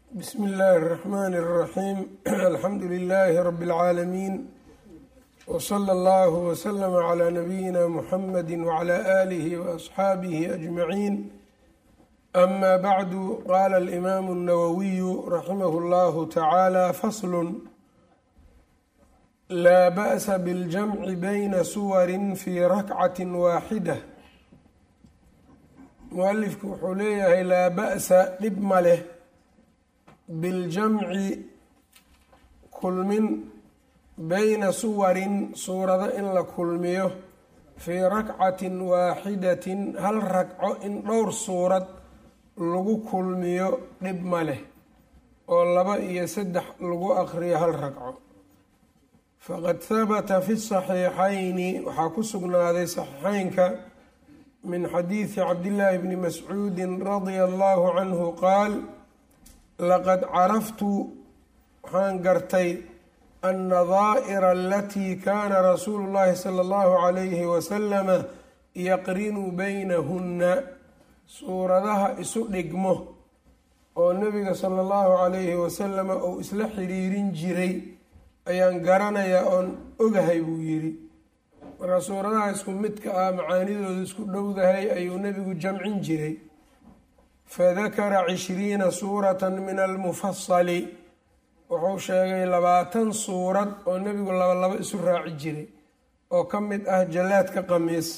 bsmi اllahi الرحmn الرaxيm alxamdu لlh rb العaalamiin wslى اllah wslm عlى nabiyina mxamadi wعlى آlih وaصxaabih أجmaعin ama bعdu qala اlimam الnawawiyu raximah اllah tacalى fasl laa ba'sa bاljamci bayna suwari fi rakcat waaxida mualifku wuxuu leeyahay laa ba'sa dhib ma leh biljamci kulmin bayna suwarin suurado in la kulmiyo fii rakcatin waaxidatin hal ragco in dhowr suurad lagu kulmiyo dhib ma leh oo laba iyo saddex lagu aqriyo hal ragco faqad habata fi saxiixayni waxaa ku sugnaaday saxiixeynka min xadiidi cabdillaahi bni mascuudi radia allahu canhu qaal laqad caraftu waxaan gartay annadaa'ira alatii kaana rasuulu llahi sala allahu calayhi wasalama yaqrinu baynahunna suuradaha isu dhigmo oo nebiga sala allahu calayhi wasalama uu isla xiriirin jiray ayaan garanayaa oon ogahay buu yidhi marka suuradaha isku midka ah macaanidooda isku dhowdahay ayuu nebigu jamcin jiray fadakara cishriina suuratan min almufasali wuxuu sheegay labaatan suurad oo nebigu laba labo isu raaci jiray oo ka mid ah jallaadka qamiis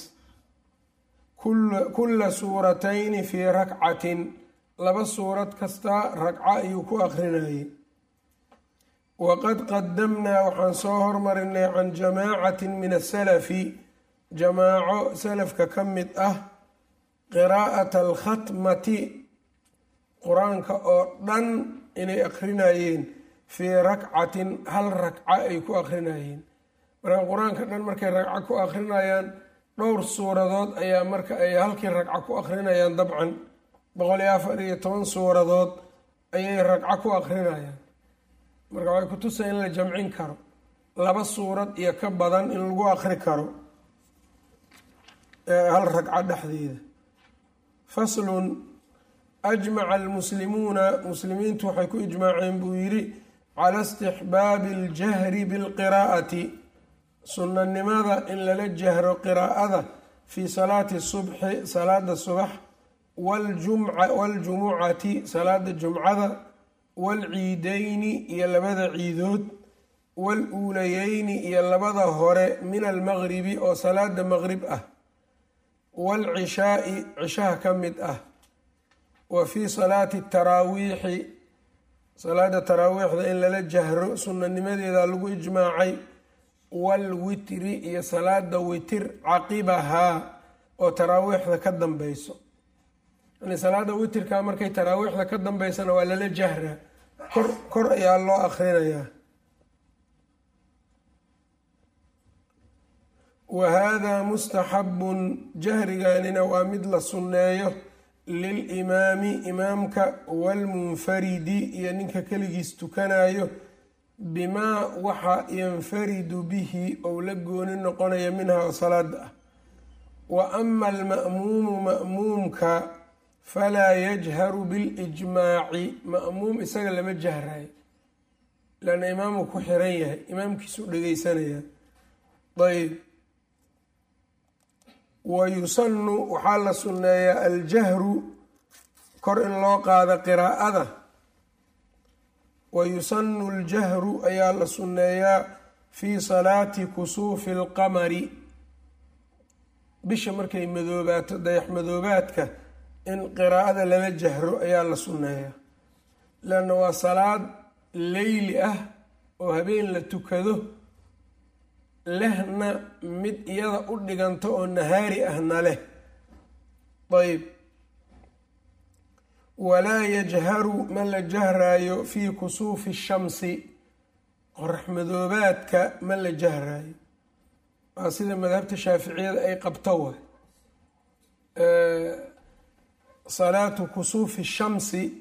kulla suuratayni fii rakcatin laba suurad kasta ragco ayuu ku aqrinayay waqad qadamnaa waxaan soo hormarinay can jamaacatin min asalafi jamaaco salafka ka mid ah qiraa'ata alkhatmati qur-aanka oo dhan inay aqrinayeen fii rakcatin hal ragco ay ku aqrinayeen marka qur-aanka dhan markay ragco ku aqrinayaan dhowr suuradood ayaa marka ay halkii ragco ku aqrinayaan dabcan boqol iyo afar iyo toban suuradood ayay ragco ku aqrinayaan marka waxay kutusa in la jamcin karo laba suurad iyo ka badan in lagu aqri karo hal ragco dhexdeeda faslun ajmaca almuslimuuna muslimiintu waxay ku ijmaaceen buu yidhi cala istixbaabi aljahri bilqiraa'ati sunnanimada in lala jahro qiraa'ada fii salaati subxi salaada subax waljumucati salaada jumcada waalciidayni iyo labada ciidood waal-uulayeyni iyo labada hore min almaqribi oo salaada maqrib ah waalcishaai cishaha ka mid ah wa fii salaati taraawiixi salaada taraawiixda in lala jahro sunnanimadeeda lagu ijmaacay waalwitri iyo salaada witir caqibahaa oo taraawiixda ka dambeyso yani salaada witirka markay taraawiixda ka dambeysana waa lala jahraa kor kor ayaa loo akrinayaa wa haadaa mustaxabun jahriganina waa mid la sunneeyo lilimaami imaamka waalmunfaridi iyo ninka keligiis tukanayo bimaa waxa yanfaridu bihi ou la gooni noqonaya minha oo salaada ah wa ama alma'muumu ma'muumka falaa yajharu bilijmaaci ma'muum isaga lama jahrayo lanna imaamu ku xiran yahay imaamkiisuu dhegeysanaya ayb wa yusanu waxaa la sunneeyaa aljahru kor in loo qaado qiraa'ada wa yusanu aljahru ayaa la sunneeyaa fii salaati kusuufi alqamari bisha markay madoobaato dayax madoobaadka in qiraa'ada lala jahro ayaa la sunneeyaa leanna waa salaad leyli ah oo habeen la tukado lehna mid iyada u dhiganto oo nahaari ahna leh ayb walaa yajharu ma la jahraayo fii kusuufi shamsi qorax madoobaadka ma la jahraayo waa sida madhabta shaaficiyada ay qabto wa salaatu kusuufi shamsi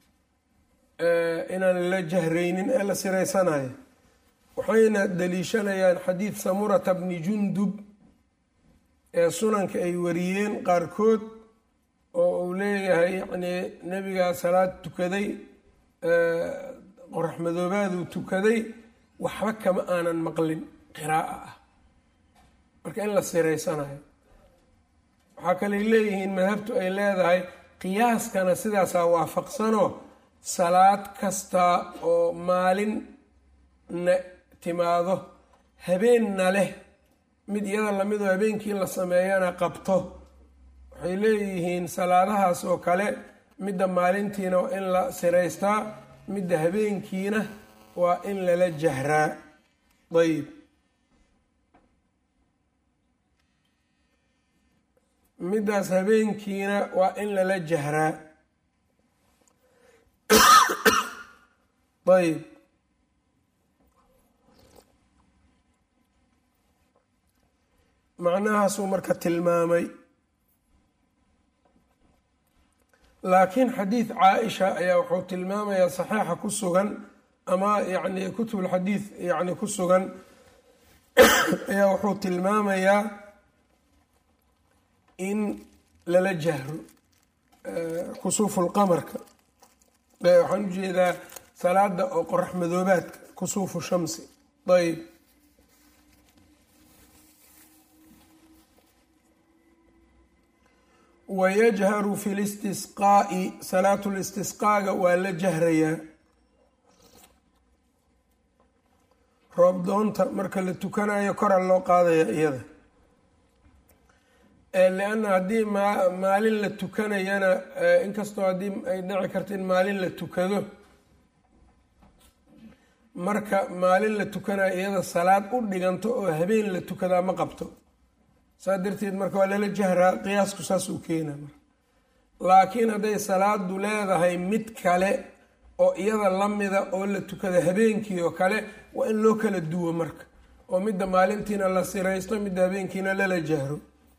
inaan la jahraynin ee la siraysanayo waxayna daliishanayaan xadiid samurata bni jundub ee sunanka ay wariyeen qaarkood oo uu leeyahay yacnii nebigaa salaad tukaday qorax madoobaaduu tukaday waxba kama aanan maqlin qiraaa ah marka in la siraysanayo waxaa kaley leeyihiin madhabtu ay leedahay qiyaaskana sidaasaa waafaqsanoo salaad kasta oo maalinna timaado habeenna leh mid iyada lamidoo habeenkii la sameeyana qabto waxay leeyihiin salaadahaas oo kale midda maalintiina waa in la siraystaa midda habeenkiina waa in lala jahraa ayib middaas habeenkiina waa in lala jahraa ayb macnahaasuu marka tilmaamay laakiin xadiid caa-isha ayaa wuxuu tilmaamayaa saxiixa ku sugan ama yacni kutubulxadiid yacni ku sugan ayaa wuxuu tilmaamayaa in lala jahro kusuufulqamarka waxaan ujeedaa salaada oo qorax madoobaadka kusuufu shamsi ayb wayajharu fi listisqaa'i salaatu listisqaaga waa la jahrayaa roobdoonta marka la tukanayo kora loo qaadaya iyada lianna haddii maalin la tukanayana inkastoo haddii ay dhici karto in maalin la tukado marka maalin la tukanayo iyada salaad u dhiganto oo habeen la tukadaa ma qabto saa darteed marka waa lala jahraa qiyaasku saas uu keena marka laakiin hadday salaadu leedahay mid kale oo iyada lamida oo la tukada habeenkii oo kale waa in loo kala duwo marka oo midda maalintiina la siraysto midda habeenkiina lala jahro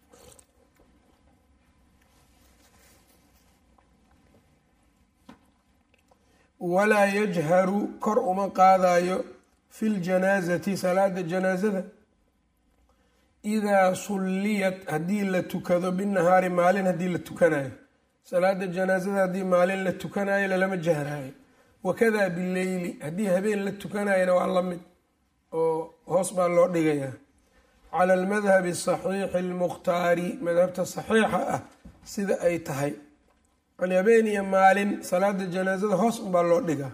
walaa yajharu kor uma qaadayo fi ljanaasati salaada janaasada idaa sulliyat haddii la tukado binahaari maalin haddii la tukanayo salaada janaasada haddii maalin la tukanayo lalama jahraayo wakada bileyli haddii habeen la tukanayona waa la mid oo hoos baa loo dhigayaa cala almadhabi asaxiixi almukhtaari madhabta saxiixa ah sida ay tahay yani habeen iyo maalin salaada janaasada hoos unbaa loo dhigaa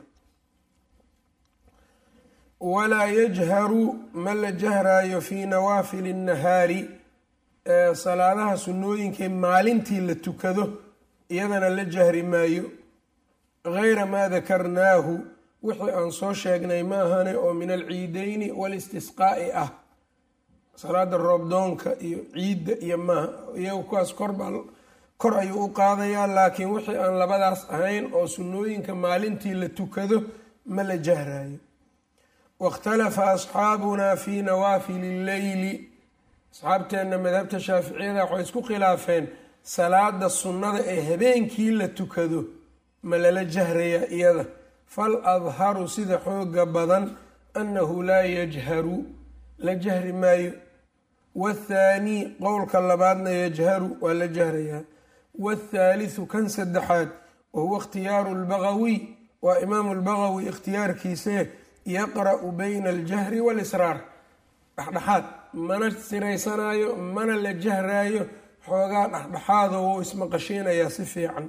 walaa yajharu ma la jahraayo fii nawaafili innahaari salaadaha sunnooyinkae maalintii la tukado iyadana la jahri maayo gayra maa dakarnaahu wixii aan soo sheegnay ma ahane oo min alciideyni walistisqaa'i ah salaada roobdoonka iyo ciidda iyo maaha iyagu kuwaas korbaa kor ayuu u qaadayaa laakiin wixii aan labadaas ahayn oo sunnooyinka maalintii la tukado ma la jahraayo wاkhtalafa asxaabuna fi nawaafili اlleyli asxaabteenna madhabta shaaficiyada waxay isku khilaafeen salaada sunnada ee habeenkii la tukado ma lala jahrayaa iyada fal adharu sida xooga badan annahu laa yajharu la jahri maayo waathaanii qowlka labaadna yajharu waa la jahrayaa waathaalithu kan saddexaad wahuwa ikhtiyaaru lbagawiy waa imaamu lbagawi ikhtiyaarkiise yaqra-u bayna aljahri waalisraar dhexdhexaad mana siraysanaayo mana la jahraayo xoogaa dhexdhexaado wou ismaqashiinayaa si fiican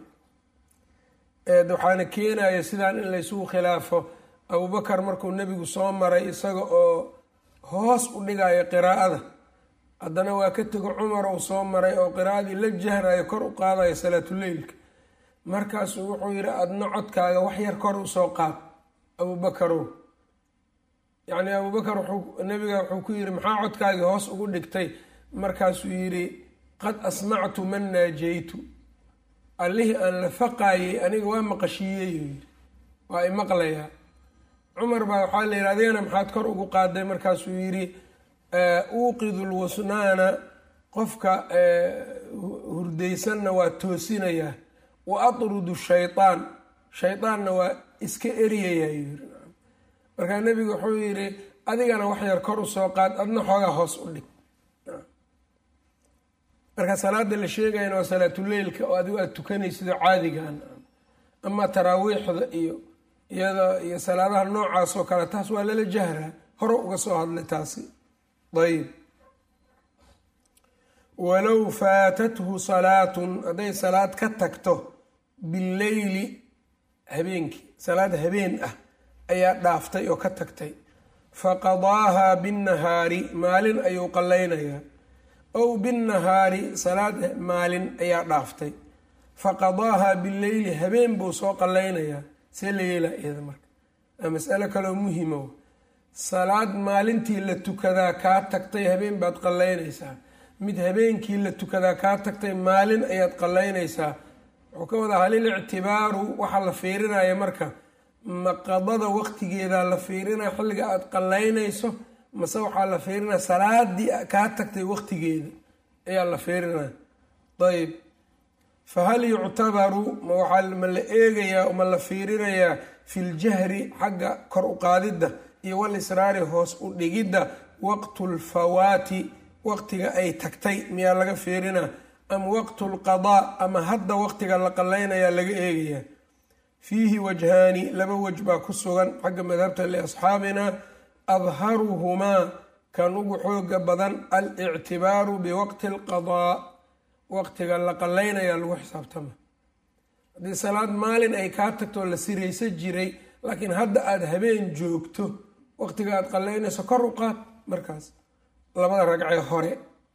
waxaana keenaya sidaan in laysugu khilaafo abubakar markuu nebigu soo maray isaga oo hoos u dhigayo qiraa'ada haddana waa ka tego cumar uu soo maray oo qiraa'adii la jahrayo kor u qaadayo salaatuleylka markaasuu wuxuu yidhi adna codkaaga wax yar kor usoo qaad abubakarow yacni abubakar wuxuu nabiga wuxuu ku yidhi maxaa codkaagii hoos ugu dhigtay markaasuu yidhi qad asmactu man naajaytu allihii aan la faqaayey aniga waa maqashiiyey yidhi waa i maqlayaa cumar baa waxaa la yidhi adigana maxaad kor ugu qaaday markaasuu yidhi uuqidu lwasnaana qofka hurdaysanna waa toosinayaa wa atrudu shaytaan shaydaanna waa iska eryayaa yidhi markaa nebigu wuxuu yidhi adigana wax yar kor usoo qaad adna xoogaa hoos u dhig marka salaada la sheegayana waa salaatuleylka oo adigu aada tukanaysidoo caadigan ama taraawiixda iyo iyada iyo salaadaha noocaas oo kale taas waa lala jahraa hore uga soo hadlay taasi ayb walow faatathu salaatun hadday salaad ka tagto billeyli habeenkii salaad habeen ah ayaa dhaaftay oo ka tagtay faqadaahaa binnahaari maalin ayuu qallaynayaa ow binnahaari salaad maalin ayaa dhaaftay faqadaahaa billeyli habeen buu soo qallaynayaa see la yeelaa iyada marka waa masalo kaloo muhimo salaad maalintii la tukadaa kaa tagtay habeen baad qallaynaysaa mid habeenkii la tukadaa kaa tagtay maalin ayaad qallaynaysaa wuxuu ka wadaa halil ictibaaru waxaa la fiirinaya marka maqadada waqtigeedaa la fiirinaya xilliga aada qallaynayso mase waxaa la fiirinaya salaadii kaa tagtay waqtigeeda ayaa la fiirinaya ayb fa hal yuctabaru ma la eegayaa ma la fiirinayaa fi ljahri xagga kor u qaadidda iyo walisraari hoos u dhigidda waqtu lfawaati waqtiga ay tagtay miyaa laga fiirinaa am waqtu lqadaa ama hadda waqtiga la qallaynayaa laga eegayaa fiihi wajhaani laba wej baa ku sugan xagga madhabta liasxaabina adharuhumaa kan ugu xooga badan alictibaaru biwaqti alqadaa waqtiga la qallaynayaa lagu xisaabtama haddii salaad maalin ay kaa tagtoo la siraysa jiray laakiin hadda aada habeen joogto waqtiga aada qallaynayso kor u qaad markaas labada ragcee hore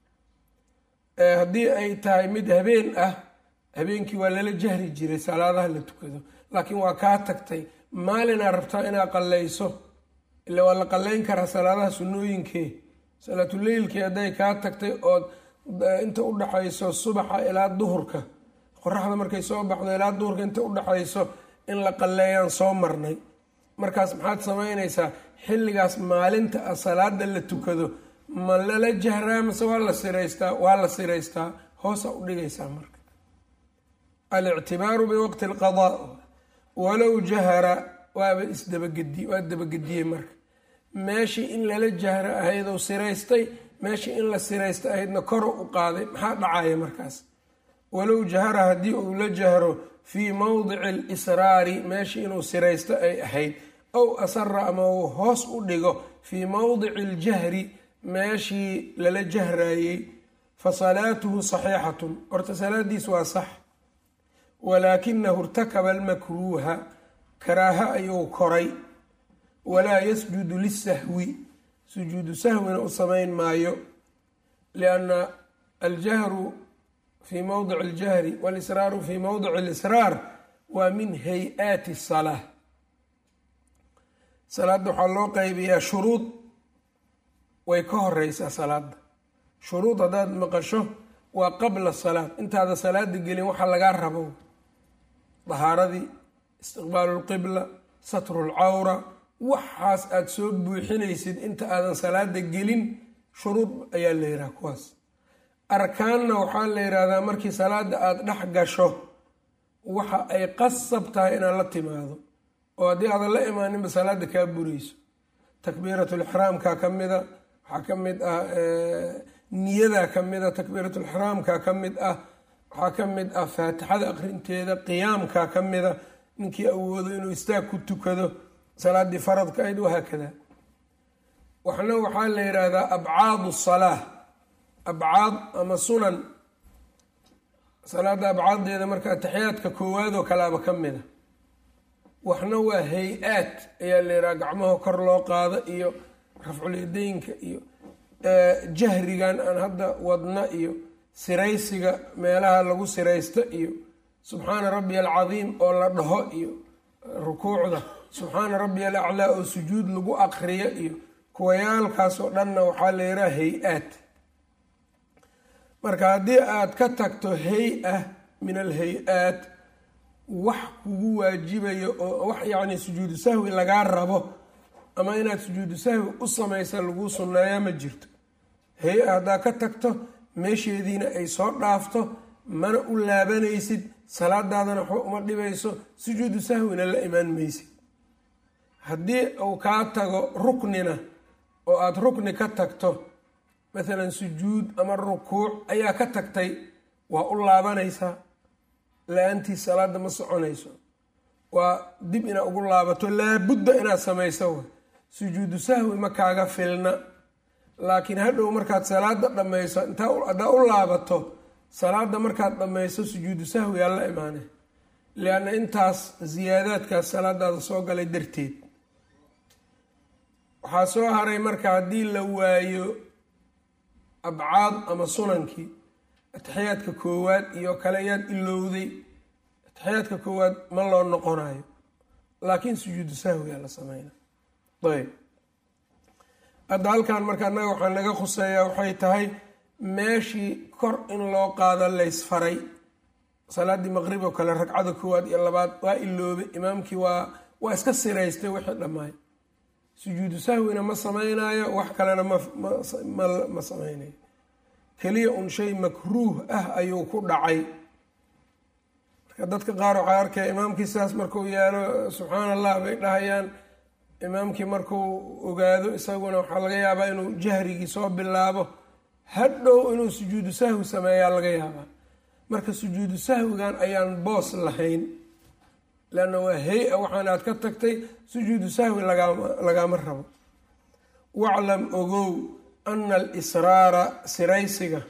haddii ay tahay mid habeen ah habeenkii waa lala jahri jiray salaadaha la tukado laakiin waa kaa tagtay maalinaa rabtaa inaad qallayso ila waa la qallayn karaa salaadaha sunnooyinkee salaatuleylkii hadday kaa tagtay ood inta u dhaxayso subaxa ilaa duhurka qoraxda markay soo baxdo ilaa duhurka inta u dhaxayso in la qalleeyaan soo marnay markaas maxaad samaynaysaa xilligaas maalinta ah salaada la tukado ma lala jahraa mase waa la siraystaa waa la siraystaa hoosa u dhigaysaa marka alictibaaru biwaqti alqadaa walow jahara waaba isdabagedi waa dabagediyey marka meeshii in lala jahro ahaydou siraystay meeshii in la siraysta ahaydna koro u qaaday maxaa dhacaya markaas walow jahara haddii uu la jahro fii mowdici alisraari meeshii inuu siraysto ay ahayd ow asara ama uu hoos u dhigo fii mowdici aljahri meeshii lala jahraayey fa salaatuhu saxiixatun horta salaadiis waa sax walaakinahu irtakaba almakruuha karaaha ayuu koray walaa yasjudu lisahwi sujuudu sahwina u samayn maayo lianna aljahru fii mowdici aljahri walisraaru fii mowdici alisraar waa min hay-aati salaa salaadda waxaa loo qeybiyaa shuruud way ka horeysaa salaada shuruud haddaad maqasho waa qabla salaad intaada salaada gelin waxaa lagaa rabo dahaaradii istiqbaalu lqibla satru lcawra waxaas aada soo buuxinaysid inta aadan salaada gelin shuruud ayaa la yidhaha kuwaas arkaanna waxaa la yidhaahdaa markii salaada aada dhex gasho waxa ay qasab tahay inaad la timaado oo haddii aadan la imaaninba salaada kaa burayso takbiiratulixraamka ka mida waxaa ka mid ah niyadaa ka mid ah takbiiratulixraamka ka mid ah waxaa ka mid ah faatixada aqrinteeda qiyaamka ka mida ninkii awoodo inuu istaag ku tukado salaadii faradka ayd wahaakada waxna waxaa la yidhaahdaa abcaadu salaa abcaad ama sunan salaada abcaaddeeda marka ataxiyaadka koowaad oo kaleaba ka mida waxna waa hay-aad ayaa la yidhaha gacmaha kor loo qaado iyo rafculyadaynka iyo jahrigan aan hadda wadna iyo siraysiga meelaha lagu siraysto iyo subxaana rabbiya alcadiim oo la dhaho iyo rukuucda subxaana rabbiya alaclaa oo sujuud lagu aqriyo iyo kuwayaalkaas oo dhanna waxaa la yidhaha hay-aad marka haddii aad ka tagto hay-a min alhay-aat wax kugu waajibayo oo wax yacni sujuudu sahwi lagaa rabo ama inaad sujuudu sahwi u samaysa laguu sunneeya ma jirto hay-a haddaad ka tagto meesheediina ay soo dhaafto mana u laabanaysid salaadaadana waxba uma dhibayso sujuudu sahwina la imaan maysid haddii uu kaa tago ruknina oo aada rukni ka tagto maalan sujuud ama rukuuc ayaa ka tagtay waa u laabanaysaa la-aantii salaada ma soconayso waa dib inaad ugu laabato laabudda inaad samayso wa sujuudu sahwi ma kaaga filna laakiin hadhow markaad salaada dhammayso intaa haddaa u laabato salaada markaad dhammayso sujuudu sahwi aa la imaanay lianna intaas siyaadaadkaas salaadaada soo galay darteed waxaa soo haray marka haddii la waayo abcaad ama sunankii atixiyaadka koowaad iyo kale yaad ilowday atixiyaadka koowaad ma loo noqonayo laakiin sujuudu sahwigaa la sameyna ayb hadda halkan marka annaga waxaa naga khuseeyaa waxay tahay meeshii kor in loo qaado laysfaray salaaddii maqrib oo kale ragcada koowaad iyo labaad waa iloobay imaamkii waa waa iska siraystay wixii dhammaay sujuudu sahwina ma samaynayo wax kalena mama samaynayo keliya un shay makruuh ah ayuu ku dhacay marka dadka qaar waxaa arkaya imaamkii sidaas markuu yaalo subxaan allah bay dhahayaan imaamkii markuu ogaado isaguna waxaa laga yaabaa inuu jahrigii soo bilaabo hadhow inuu sujuudu sahwi sameeyaa laga yaabaa marka sujuudu sahwigan ayaan boos lahayn leanna waa hay-a waxaan aad ka tagtay sujuudu sahwi lagama rabo waclam ogow ana alisraara siraysiga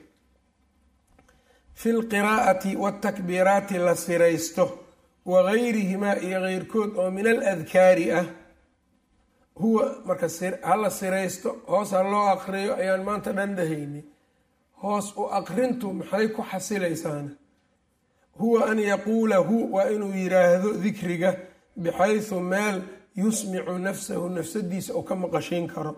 fi lqiraa'ati waatakbiiraati la siraysto wagayrihimaa iyo keyrkood oo min aladkaari ah huwa marka hala siraysto hoos ha loo aqriyo ayaan maanta dhan dhahaynay hoos u aqrintu maxay ku xasilaysaana huwa an yaquulahu waa inuu yiraahdo dikriga bixaysu meel yusmicu nafsahu nafsadiisa oo ka maqashiin karo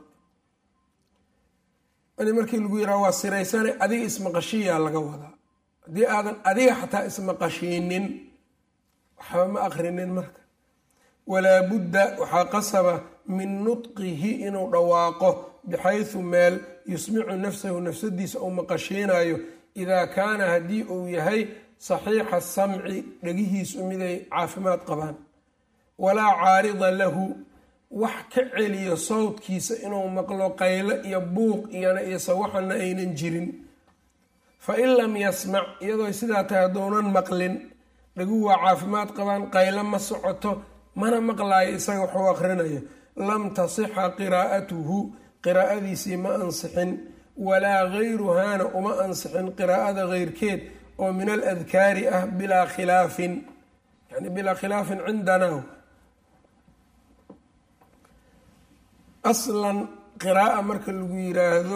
ani markii lagu yiraha waa siraysane adiga ismaqashiyaa laga wadaa haddii aadan adiga xataa ismaqashiinin waxba ma aqrinin marka walaa budda waxaa qasaba min nutqihi inuu dhawaaqo bixaysu meel yusmicu nafsahu nafsadiisa uu maqashiinayo idaa kaana haddii uu yahay saxiixa samci dhegihiisu miday caafimaad qabaan walaa caarida lahu wax ka celiyo sawdkiisa inuu maqlo qaylo iyo buuq iyona iyo sawaxana aynan jirin fa in lam yasmac iyadoo sidaa tahay haddounan maqlin dhaguhu waa caafimaad qabaan qaylo ma socoto mana maqlaayo isaga waxuu aqrinayo lam tasixa qiraa'atuhu qiraa'adiisii ma ansixin walaa gayruhaana uma ansixin qiraa'ada keyrkeed oo min aladkaari ah bilaa khilaafin yani bilaa khilaafin cindanaa aslan qiraa'a marka lagu yiraahdo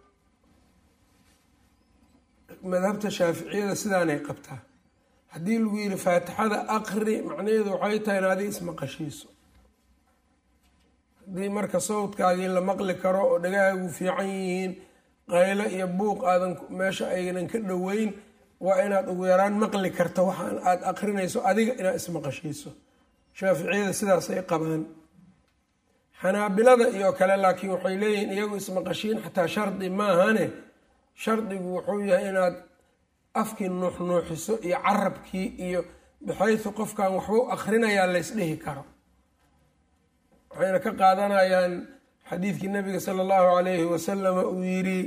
madhabta shaaficiyada sidaanay qabtaa haddii lagu yidhi faatixada aqri macnaheedu waxay tahay in adiga ismaqashiiso haddii marka sawdkaagii la maqli karo oo dhagahaagu fiican yihiin qaylo iyo buuq aadan meesha aynan ka dhoweyn waa inaad ugu yaraan maqli karto waxaan aada aqrinayso adiga inaad ismaqashiiso shaaficiyada sidaasay qabaan xanaabilada iyo kale laakiin waxay leeyihiin iyagu ismaqashiin xataa shardi maahane shardigu wuxuu yahay inaad afkii nuuxnuuxiso iyo carabkii iyo baxaysu qofkan waxbuu akrinayaa laysdhihi karo waxayna ka qaadanayaan xadiidkii nabiga sala allahu calayhi wasalama uu yidhi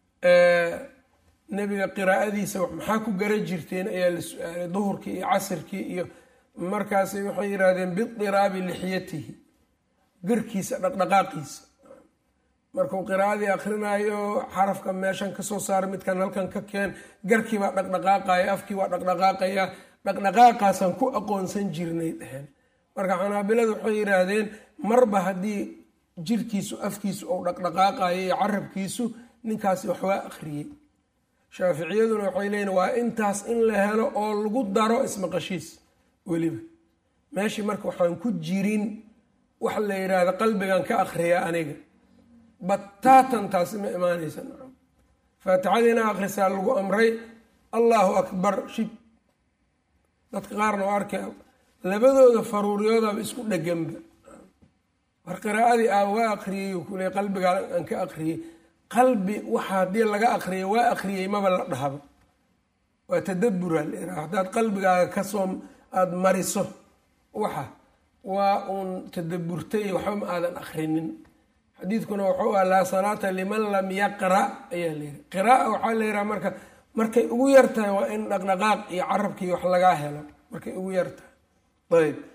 nebiga qiraa'adiisa maxaa ku gara jirteen ayaa la su-aalay duhurkii iyo casirkii iyo markaasi waxay yidhaahdeen bidiraabi lixyatihi garkiisa dhaqdhaqaaqiisa markuu qiraa'adii akrinaayo xarafka meeshan kasoo saara midkan halkan ka keen garkii baa dhaqdhaqaaqaya afkii waa dhaqdhaqaaqaya dhaqdhaqaaqaasaan ku aqoonsan jirnay dheheen marka xanaabiladu waxay yidhaahdeen marba haddii jirkiisu afkiisu ou dhaqdhaqaaqayo iyo carabkiisu ninkaasi waxwaa akhriyey shaaficiyaduna waxay leeyiin waa intaas in la helo oo lagu daro ismaqashiis weliba meeshii marka waxaan ku jirin wax la yidhaahda qalbigan ka akhriyaa aniga bataatan taasi ma imaanaysa nacam faatixadiina akhrisaa lagu amray allahu akbar shib dadka qaarna oo arkay labadooda faruuriyoodaaba isku dheganba war qiraa'adii aa waa akhriyey kule qalbigaa aan ka akhriyey qalbi waxa haddii laga akhriyay waa akhriyey maba la dhahaba waa tadabura la yiraha haddaad qalbigaaga kasoo aada mariso waxa waa uun tadaburtay waxba ma aadan akhrinin xadiidkuna wuxuu ah laa salaata liman lam yaqra ayaa la yihi qiraaa waxaa la yihaha marka markay ugu yartahay waa in dhaqdhaqaaq iyo carabkii wax lagaa helo markay ugu yartahay ayb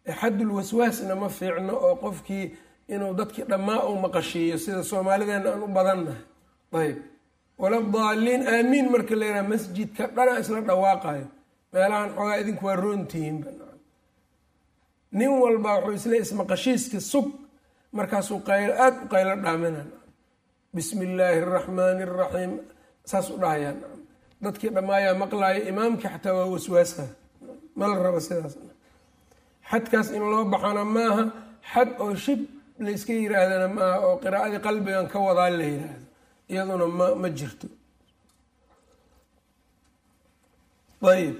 xaddul waswaasna ma fiicno oo qofkii inuu dadkii dhammaa u maqashiiyo sida soomaalideena aan u badannahay ayb wala daaliin aamiin marka la yidhaha masjidka dhanaa isla dhawaaqayo meelahan xoogaa idinku waa roontihiin nin walba wuxuu isle ismaqashiiska sug markaasuu qaylo aada u qaylo dhaaminaan bismi illaahi araxmaani araxiim saas u dhahayaan dadkii dhammaayaa maqlaaya imaamkii xataa waa waswaasa ma la rabo sidaas xadkaas in loo baxana maaha xad oo shib layska yiraahdana maaha oo qiraa'adii qalbigan ka wadaa la yiraahdo iyaduna ma ma jirto ayb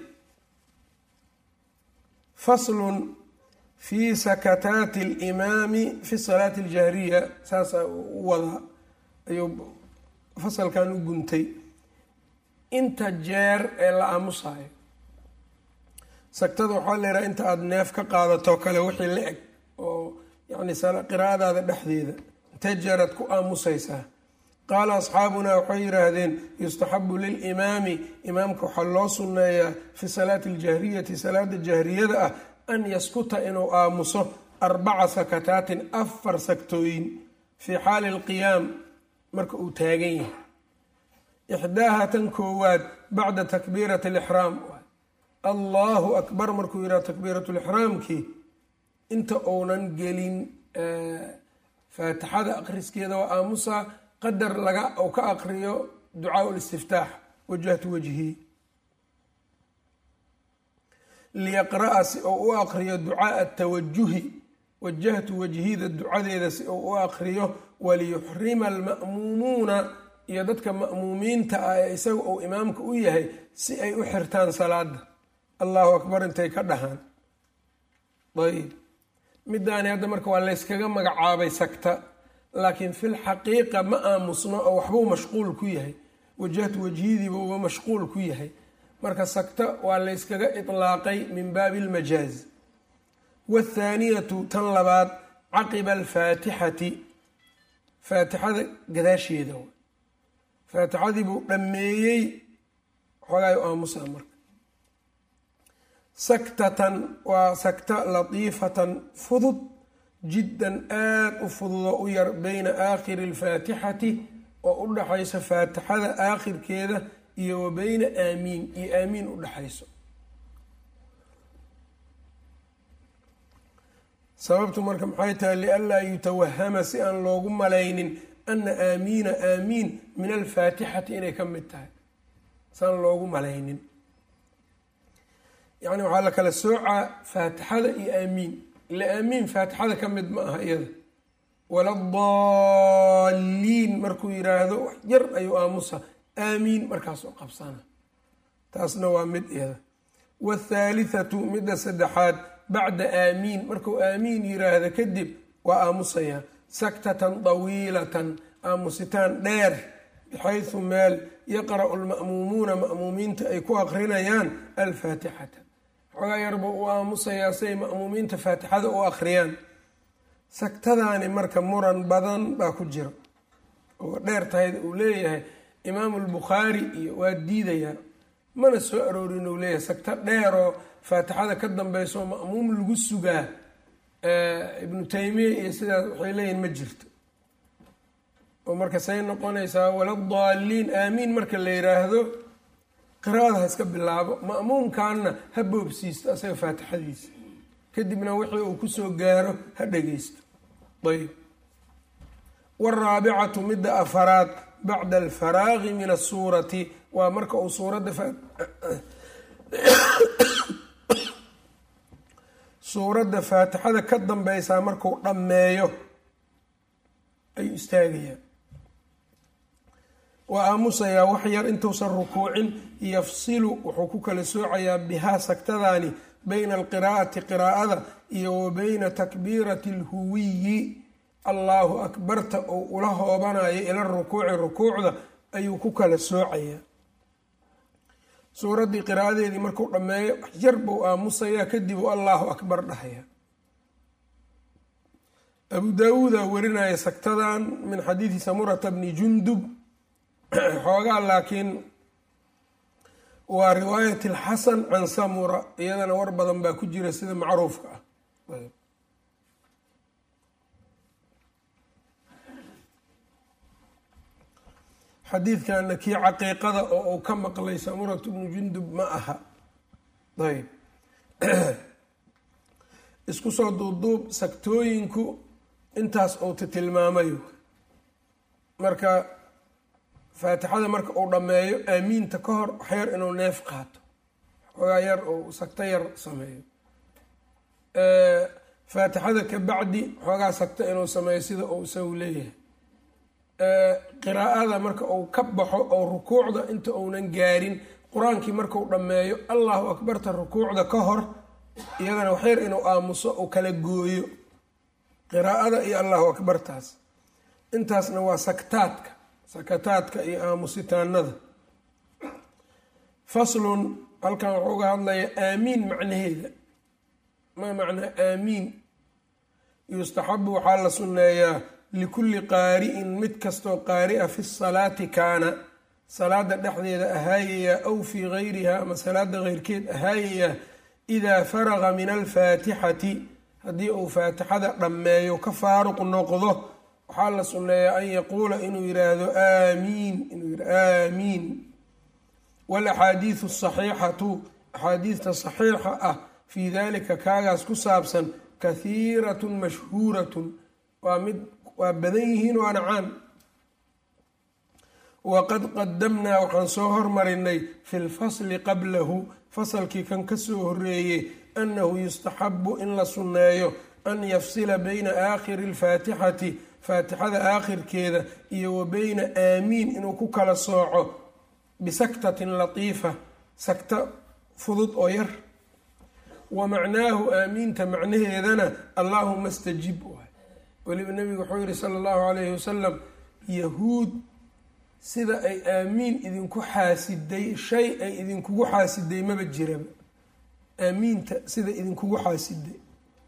faslun fi sakataati alimaami fi salaati aljahriya saasaa u wadaa ayuu fasalkan u guntay inta jeer ee la aamusayo sagtada waxaa la yidhaha inta aada neef ka qaadato kale wixii la eg oo yacni qiraa'adaada dhexdeeda intee jeeraad ku aamusaysaa qaala asxaabunaa waxay yidhaahdeen yustaxabu lilimaami imaamka waxaa loo sunneeyaa fi salaati aljahriyati salaada jahriyada ah an yaskuta inuu aamuso arbaca sakataatin afar sagtooyin fii xaali alqiyaam marka uu taagan yahay ixdaaha tan koowaad bacda takbiirati alixraam allahu akbar markuu yidhaha takbiirat lixraamkii inta uunan gelin faatixada aqriskeeda waa aamusa qadar laga uu ka aqriyo ducaa listiftaax wajahtu wajhii liyaqra'a si uu u aqriyo ducaaa tawajuhi wajahtu wajhida ducadeeda si uu u aqriyo waliyuxrima alma'muumuuna iyo dadka ma'muumiinta ah ee isaga uu imaamka u yahay si ay u xirtaan salaada allahu akbar intay ka dhahaan ayb midaani hadda marka waa layskaga magacaabay sagta laakiin fil xaqiiqa ma aamusno oo waxbuu mashquul ku yahay wajahtu wajhidiiba uba mashquul ku yahay marka sagta waa layskaga itlaaqay min baabi almajaaz wathaaniyatu tan labaad caqiba alfaatixati faatixada gadaasheeda faatixadii buu dhammeeyey xogaayo aamusaa marka saktatan waa sakta latiifatan fudud jiddan aada u fududoo u yar beyna aakhiri alfaatixati oo u dhaxayso faatixada aakhirkeeda iyo wa beyna aamiin iyo aamiin u dhaxayso sababtu marka maxay tahay lianlaa yutawahama si aan loogu malaynin ana aamiina aamiin min alfaatixati inay ka mid tahay siaan loogu malaynin yacni waxaa la kala soocaa faatixada iyo aamiin ila aamiin faatixada ka mid ma aha iyada waladaalliin markuu yiraahdo wax yar ayuu aamusa aamiin markaasoo qabsana taasna waa mid iyada wathaalithatu midda saddexaad bacda aamiin markuu aamiin yiraahdo kadib waa aamusayaa saktatan dawiilatan aamusitaan dheer bixaysu meel yaqra'u lma'muumuuna ma'muumiinta ay ku aqrinayaan alfaatixata xoogaa yarba u aamusayaa siay ma'muumiinta faatixada u akhriyaan sagtadaani marka muran badan baa ku jira oo dheer tahayda uu leeyahay imaamu lbukhaari iyo waa diidayaa mana soo aroorin uu leeyahay sagto dheeroo faatixada ka dambayso ma'muum lagu sugaa ibnu taymiya iyo sidaas waxay leeyihin ma jirto oo marka say noqonaysaa waladaalliin aamiin marka la yiraahdo qiraada ha iska bilaabo ma'muumkaanna ha boobsiisto asaga faatixadiisa kadibna wixii uu kusoo gaaro ha dhageysto ayb waraabicatu midda afaraad bacda alfaraaqi min asuurati waa marka uu suuradda suuradda faatixada ka dambeysaa markuu dhammeeyo ayuu istaagayaa waa aamusayaa wax yar intuusan rukuucin yafsilu wuxuu ku kala soocayaa bihaa sagtadaani bayna alqiraa'ati qiraa'ada iyo wa bayna takbiirati alhuwiyi allaahu akbarta oo ula hoobanayo ila rukuuci rukuucda ayuu ku kala soocayaa suuraddii qiraa'adeedii markuu dhammeeyo wax yar buu aamusayaa kadib uu allaahu akbar dhahaya abu daawuuda warinaya sagtadan min xadiidi samurata bni jundub xoogaa laakiin waa riwaayat alxasan can samura iyadana war badan baa ku jira sida macruufka ah xadiidkana kii caqiiqada oo uu ka maqlay samuratu bnu jundub ma aha ayb isku soo duubduub sagtooyinku intaas uuta tilmaamayo marka faatixada marka uu dhammeeyo aamiinta ka hor waxyar inuu neef qaato xoogaa yar uu sagto yar sameeyo faatixada ka bacdi xoogaa sagto inuu sameeyo sida uu isagu leeyahay qiraa'ada marka uu ka baxo oo rukuucda inta uunan gaarin qur-aankii markau dhammeeyo allahu akbarta rukuucda ka hor iyadana waxyar inuu aamuso uu kala gooyo qiraa'ada iyo allahu akbartaas intaasna waa saktaadka sakataadka iyo aamusitaanada faslun halkan wuxuu uga hadlaya aamiin macnaheeda ma macnaa aamiin yustaxabu waxaa la sunneeyaa likulli qaari'in mid kastoo qaari'a fi salaati kaana salaada dhexdeeda ahaayayaa aw fii gayriha ama salaada keyrkeed ahaayayaa idaa faraqa min alfaatixati haddii uu faatixada dhammeeyo ka faaruq noqdo waxaa la sunneeyaa an yaquula inuu yiraahdo aamiin inuu yih aamiin walaxaadiidu asaxiixatu axaadiidta saxiixa ah fii dalika kaagaas ku saabsan kahiiratun mashhuuratun waa mid waa badan yihiin waana caan waqad qadamnaa waxaan soo hormarinay fi lfasli qablahu fasalkii kan kasoo horeeyey annahu yustaxabu in la sunneeyo an yafsila bayna aakhiri alfaatixati faatixada aakhirkeeda iyo wa beyna aamiin inuu ku kala sooco bisaktatin latiifa sakta fudud oo yar wa macnaahu aamiinta macnaheedana allaahuma stajib weliba nabigu wuxuu yihi sala allahu calayhi wasalam yahuud sida ay aamiin idinku xaasiday shay ay idinkugu xaasiday maba jiraba aamiinta sida idinkugu xaasiday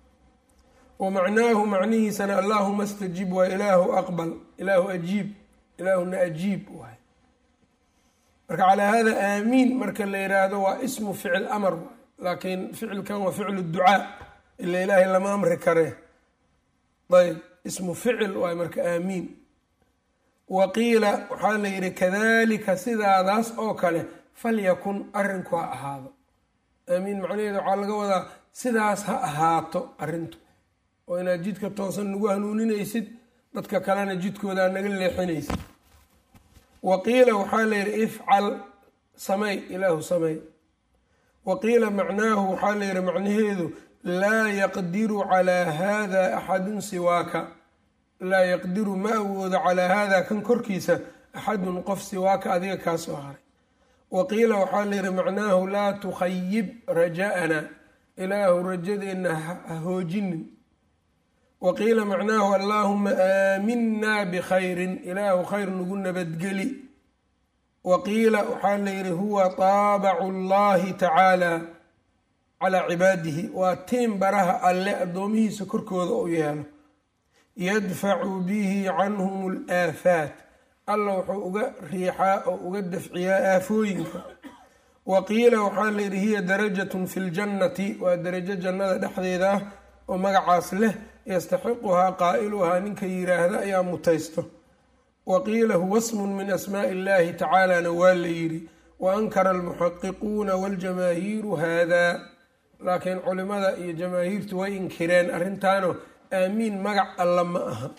wa macnaahu macnihiisana allaahuma stajib waa ilaahu aqbal ilaahu ajiib ilaahuna ajiib waay marka calaa hada aamiin marka la yiraahdo waa ismu ficil amar laakiin ficilkan waa ficlu ducaa ila ilaahay lama amri karee ayb ismu ficil waay marka aamiin wa qiila waxaa la yidhi kadalika sidaadaas oo kale falyakun arrinku ha ahaado aamiin macnaheeda waxaa laga wadaa sidaas ha ahaato arrintu oo inaad jidka toosan nagu hanuuninaysid dadka kalena jidkoodaa naga leexinaysid wa qiila waxaa la yidhi ifcal samey ilaahu samey wa qiila macnaahu waxaa la yidhi macnaheedu laa yaqdiru calaa hada axadun siwaaka laa yaqdiru ma awoodo calaa hada kan korkiisa axadun qof siwaaka adiga kaa soo haray wa qiila waxaa la yidhi macnaahu laa tukhayib raja'ana ilaahu rajadeenna ha hoojinin wa qiila macnaahu allaahuma aaminaa bikhayrin ilaahu khayr nagu nabadgeli wa qiila waxaa la yidhi huwa taabacu llahi tacaala calaa cibaadihi waa tiin baraha alle addoomihiisa korkooda u yeelo yadfacu bihi canhum alaafaat alla wuxuu uga riixaa oo uga dafciyaa aafooyinka wa qiila waxaa la yidhi hiya darajatun fi ljannati waa darajo jannada dhexdeeda ah oo magacaas leh yastaxiquhaa qaa'iluhaa ninka yiraahda ayaa mutaysto wa qiila huwa smun min asmaa'i illahi tacaalana waa la yidhi wa ankara almuxaqiquuna waljamaahiiru hada laakiin culimada iyo jamaahiirtu way inkireen arrintaano aamiin magac alla ma aha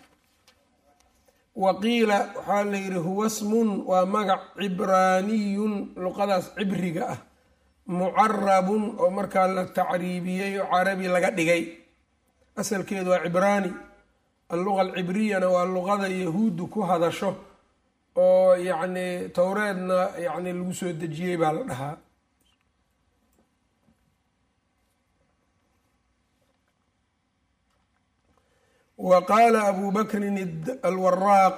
wa qiila waxaa la yidhi huwa smun waa magac cibraaniyun luqadaas cibriga ah mucarabun oo markaa la tacriibiyey oo carabi laga dhigay asalkeedu waa cibraani alluqa alcibriyana waa luqada yahuuddu ku hadasho oo yacni towreedna yacni lagu soo dejiyey baa la dhahaa wa qaala abu bakrin alwaraaq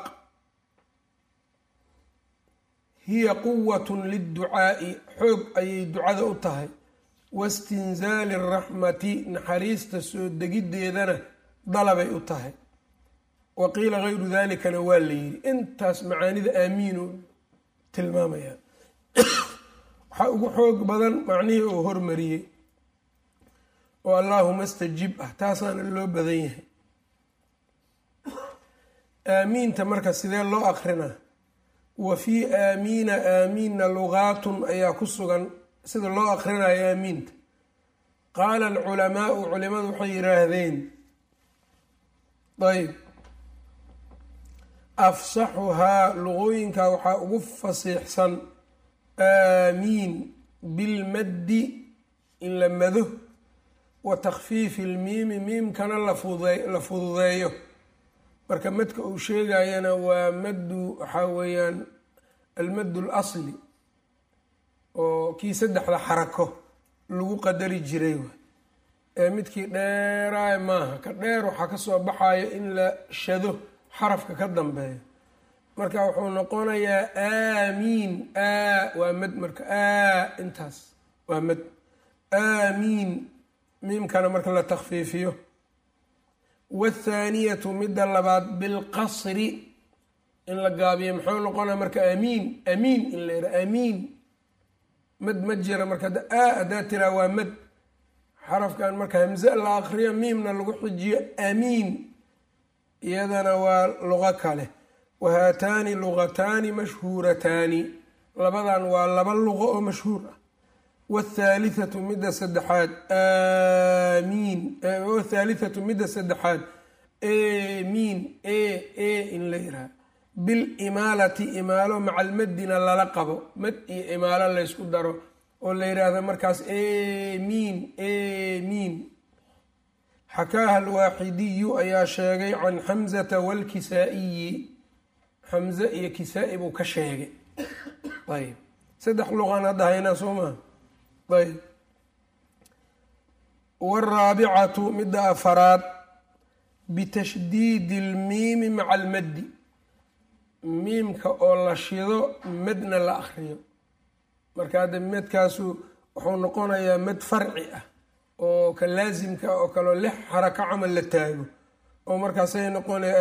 hiya quwatun lidducaa'i xoog ayay ducada u tahay wastinzaali araxmati naxariista soo degiddeedana dalabay u tahay wa qiila gayru dalikana waa la yidhi intaas macaanida aamiinu tilmaamaya waxaa ugu xoog badan macnihii uu hormariyey oo allaahuma stajib ah taasaana loo badan yahay aamiinta marka sidee loo akrinaa wa fii aamiina aamiinna lugaatun ayaa ku sugan sida loo akrinayo aamiinta qaala alculamaau culimadu waxay yidhaahdeen ayb afsaxuhaa luqooyinka waxaa ugu fasiixsan aamiin bilmaddi in la mado wa takhfiifi ilmiimi miimkana la fududeeyo marka madka uu sheegayana waa maddu waxaa weeyaan almaddu alasli oo kii saddexda xarako lagu qadari jiray waay ee midkii dheeraay maaha ka dheer waxaa kasoo baxayo in la shado xarafka ka dambeeya marka wuxuu noqonayaa aamiin a waa mad marka a intaas waa mad aamiin miimkana marka la takfiifiyo wathaaniyatu midda labaad bilqasri in la gaabiyo muxuu noqonaya marka amiin amiin in la yidhaha amiin mad ma jira marka a haddaa tiraa waa mad xarafkan marka hamze la akriyo miimna lagu xijiyo amiin iyadana waa luqo kale wa haataani luqataani mashhuurataani labadan waa laba luqo oo mashhuur ah wthaalithatu midda saddexaad aamiin wthaalithatu midda saddexaad emiin e e in la yiraha bilimaalati imaalo maca almaddina lala qabo mad iyo imaalo laysku daro oo la yidhaahdo markaas emiin emiin xakaaha alwaaxidiyu ayaa sheegay can xamzata walkisaa-iyi xamze iyo kisaa-i buu ka sheegay ayb saddex luqaan hadda haynaa soo maha ayb waraabicatu midda afaraad bitashdiidi ilmiimi maca almaddi miimka oo la shido madna la akriyo marka hadda madkaasu wuxuu noqonayaa mad farci ah oo ka laasimka oo kaleo lix xarako camal la taago oo markaasay noqonaya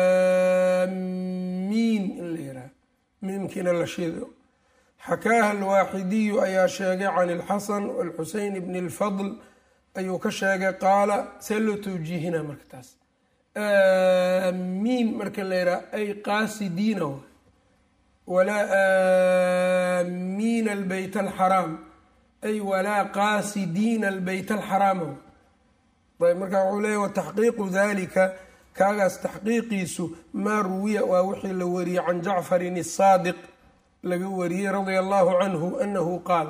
aamiin in la yiraha miimkiina la shido xakaaha alwaaxidiyu ayaa sheegay can ilxasan alxuseyn bni lfadl ayuu ka sheegay qaala see loo tawjiihina marka taas aamiin marka la yidhaha ay qaasidiina w walaa aamiina albeyt alxaraam ay walaa qaasidiina albeyt alxaraama ayb marka wuxuu leeyahy wataxqiiqu dalika kaagaas taxqiiqiisu maa ruwiya waa wixii la wariyey can jacfarin asaadiq laga wariyey radia allahu canhu anahu qaal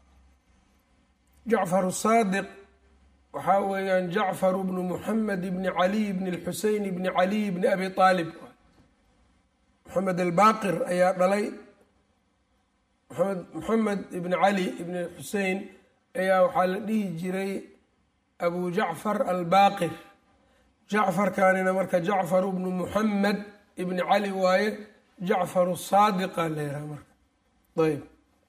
jacfar saadiq waxaa weeyaan jacfar bnu muxamed bni caliy bni lxuseyn bni caliy bni abi aalib moxamed albaqir ayaa dhalay mamed moxamed ibni cali ibni xusein ayaa waxaa la dhihi jiray abu jacfar albaqir jacfarkanina marka jacfar bnu muxamed ibni cali waaye jacfaru saadiqa la yiraha marka ayb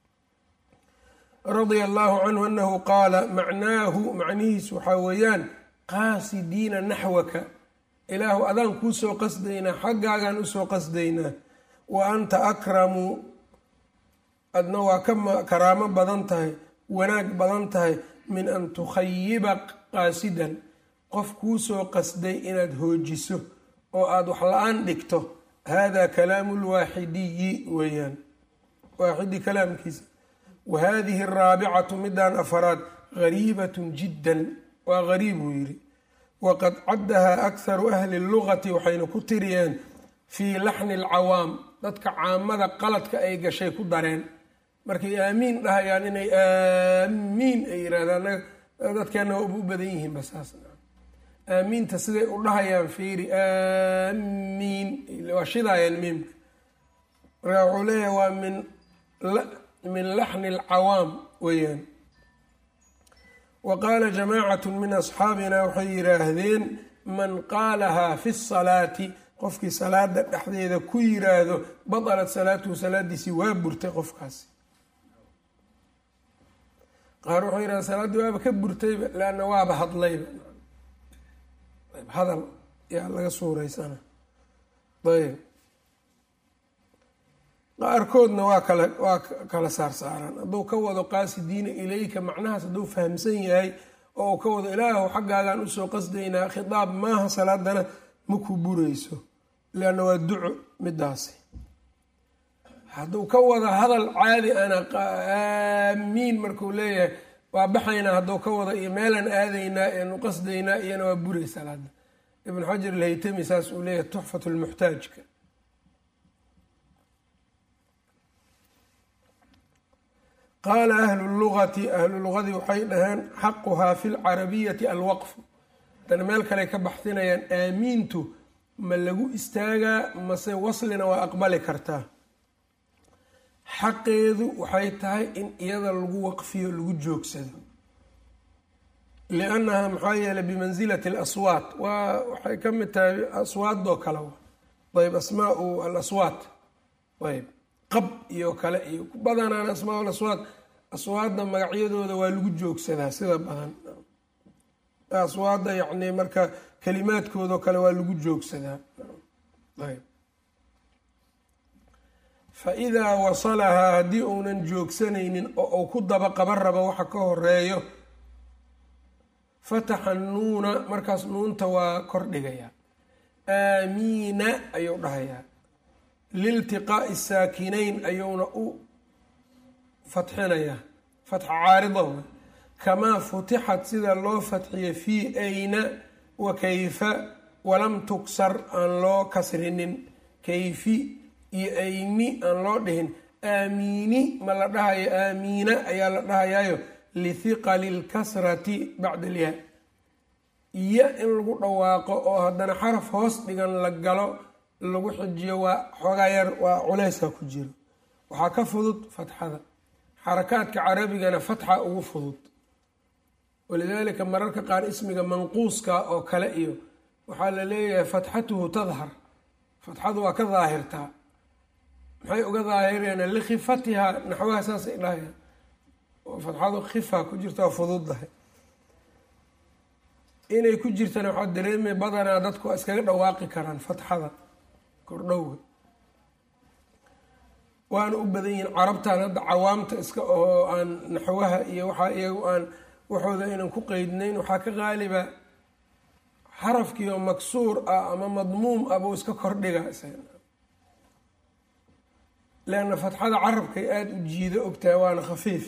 radia allahu canhu anahu qaala macnaahu macnihiis waxaa weeyaan qaasidiina naxwaka ilaahu adaan kuu soo qasdaynaa xaggaagaan usoo qasdaynaa wa anta akramu adna waa ka karaamo badan tahay wanaag badan tahay min an tukhayiba qaasidan qof kuu soo qasday inaad hoojiso oo aada wax la-aan dhigto hada kalaamu lwaaxidiyi weeyaan waaxidi kalaamkiisa wa hadihi araabicatu midaan afaraad gariibatun jiddan waa gariib buu yidhi waqad caddahaa akharu ahli lugati waxayna ku tiriyeen fii laxni alcawaam dadka caamada qaladka ay gashay ku dareen markay aamiin dhahayaan inay aamiin ay yirahdaan dadkeena waa u badan yihiin basaas aamiinta siday u dhahayaan fiiri aamiin waa shidaayaan miimka markaa wuxuu leeyahay waa min min laxni alcawaam weeyaan wa qaala jamaacatu min asxaabina waxay yidhaahdeen man qaalahaa fi salaati qofkii salaada dhexdeeda ku yiraahdo batalat salaatuhu salaadiisii waa burtay qofkaasi qaar wuxuu yidhahda salaaddii waaba ka burtayba leanna waaba hadlayba hadal yaa laga suuraysana ayb qaarkoodna waa kala waa kala saarsaaraan hadduu ka wado qaasidiina ilayka macnahaas hadduu fahamsan yahay oo uu ka wado ilaahu xaggaagaan usoo qasdaynaa khitaab maaha salaadana ma ku burayso leanna waa duco midaasi hadduu ka wado hadal caadi ana aamiin markuu leeyahay waa baxaynaa hadduu ka wado iyo meelaan aadaynaa eenu qasdaynaa iyana waa buray salaada ibn xajar alhaytami saas uu leeyahay tuxfat lmuxtaajka qaala ahlu lugati ahlu lugadii waxay dhaheen xaquhaa fi lcarabiyati alwaqfu haddana meel kale ka baxsinayaan aamiintu ma lagu istaagaa mase waslina waa aqbali kartaa xaqeedu waxay tahay in iyada lagu waqfiyo lagu joogsado liannaha maxaa yeeley bimansilati alaswaat waa waxay ka mid tahay aswaadoo kale ayb asmaau alaswaat ayb qab iyo kale iyo badanaan asmaa alaswaat aswaadda magacyadooda waa lagu joogsadaa sida badan aswaadda yacni marka kalimaadkoodao kale waa lagu joogsadaa ayb fa idaa wasalahaa haddii uunan joogsanaynin oo uu ku daba qaban rabo waxa ka horeeyo fataxa nuuna markaas nuunta waa kordhigayaa aamiina ayuu dhahayaa liltiqaa'i saakinayn ayuuna u fatxinayaa fatxa caarida kamaa futixat sida loo fatxiyay fii ayna wa kayfa walam tugsar aan loo kasrinin kayfi iyo ayni aan loo dhihin aamiini ma la dhahayo aamiina ayaa la dhahayaayo lithiqali lkasrati bacda alyaa iyo in lagu dhawaaqo oo haddana xaraf hoos dhigan la galo lagu xijiyo waa xoogaa yar waa culeyska ku jiro waxaa ka fudud fatxada xarakaadka carabigana fatxa ugu fudud walidaalika mararka qaar ismiga manquuska oo kale iyo waxaa la leeyahay fatxatuhu tadhar fatxadu waa ka daahirtaa maxay uga daahireen likhifatihaa naxwaha saasay dhahayaan oo fatxadu khifa ku jirta waa fududdahay inay ku jirtana waxaa dareemay badanaa dadku waa iskaga dhawaaqi karaan fatxada kordhowga waana u badan yihiin carabtan hadda cawaamta iska oo aan naxwaha iyo waxaa iyagu aan waxooda aynan ku qeydnayn waxaa ka qaaliba xarafkii oo maksuur ah ama madmuum ah buu iska kordhiga leanna fatxada carabkay aada u jiido ogtahay waana khafiif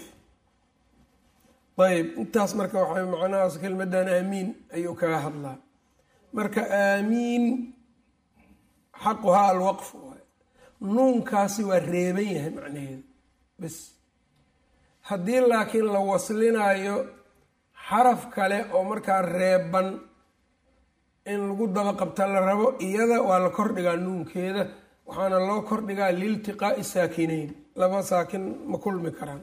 ayb intaas marka waxay macnahaas kelmadan aamiin ayuu kaga hadlaa marka aamiin xaquhaa alwaqf nuunkaasi waa reeban yahay macnaheedu bas haddii laakiin la waslinayo xaraf kale oo markaa reeban in lagu daba qabta la rabo iyada waa la kordhigaa nuunkeeda waxaana loo kordhigaa liiltiqaa'i saakinayn laba saakin ma kulmi karaan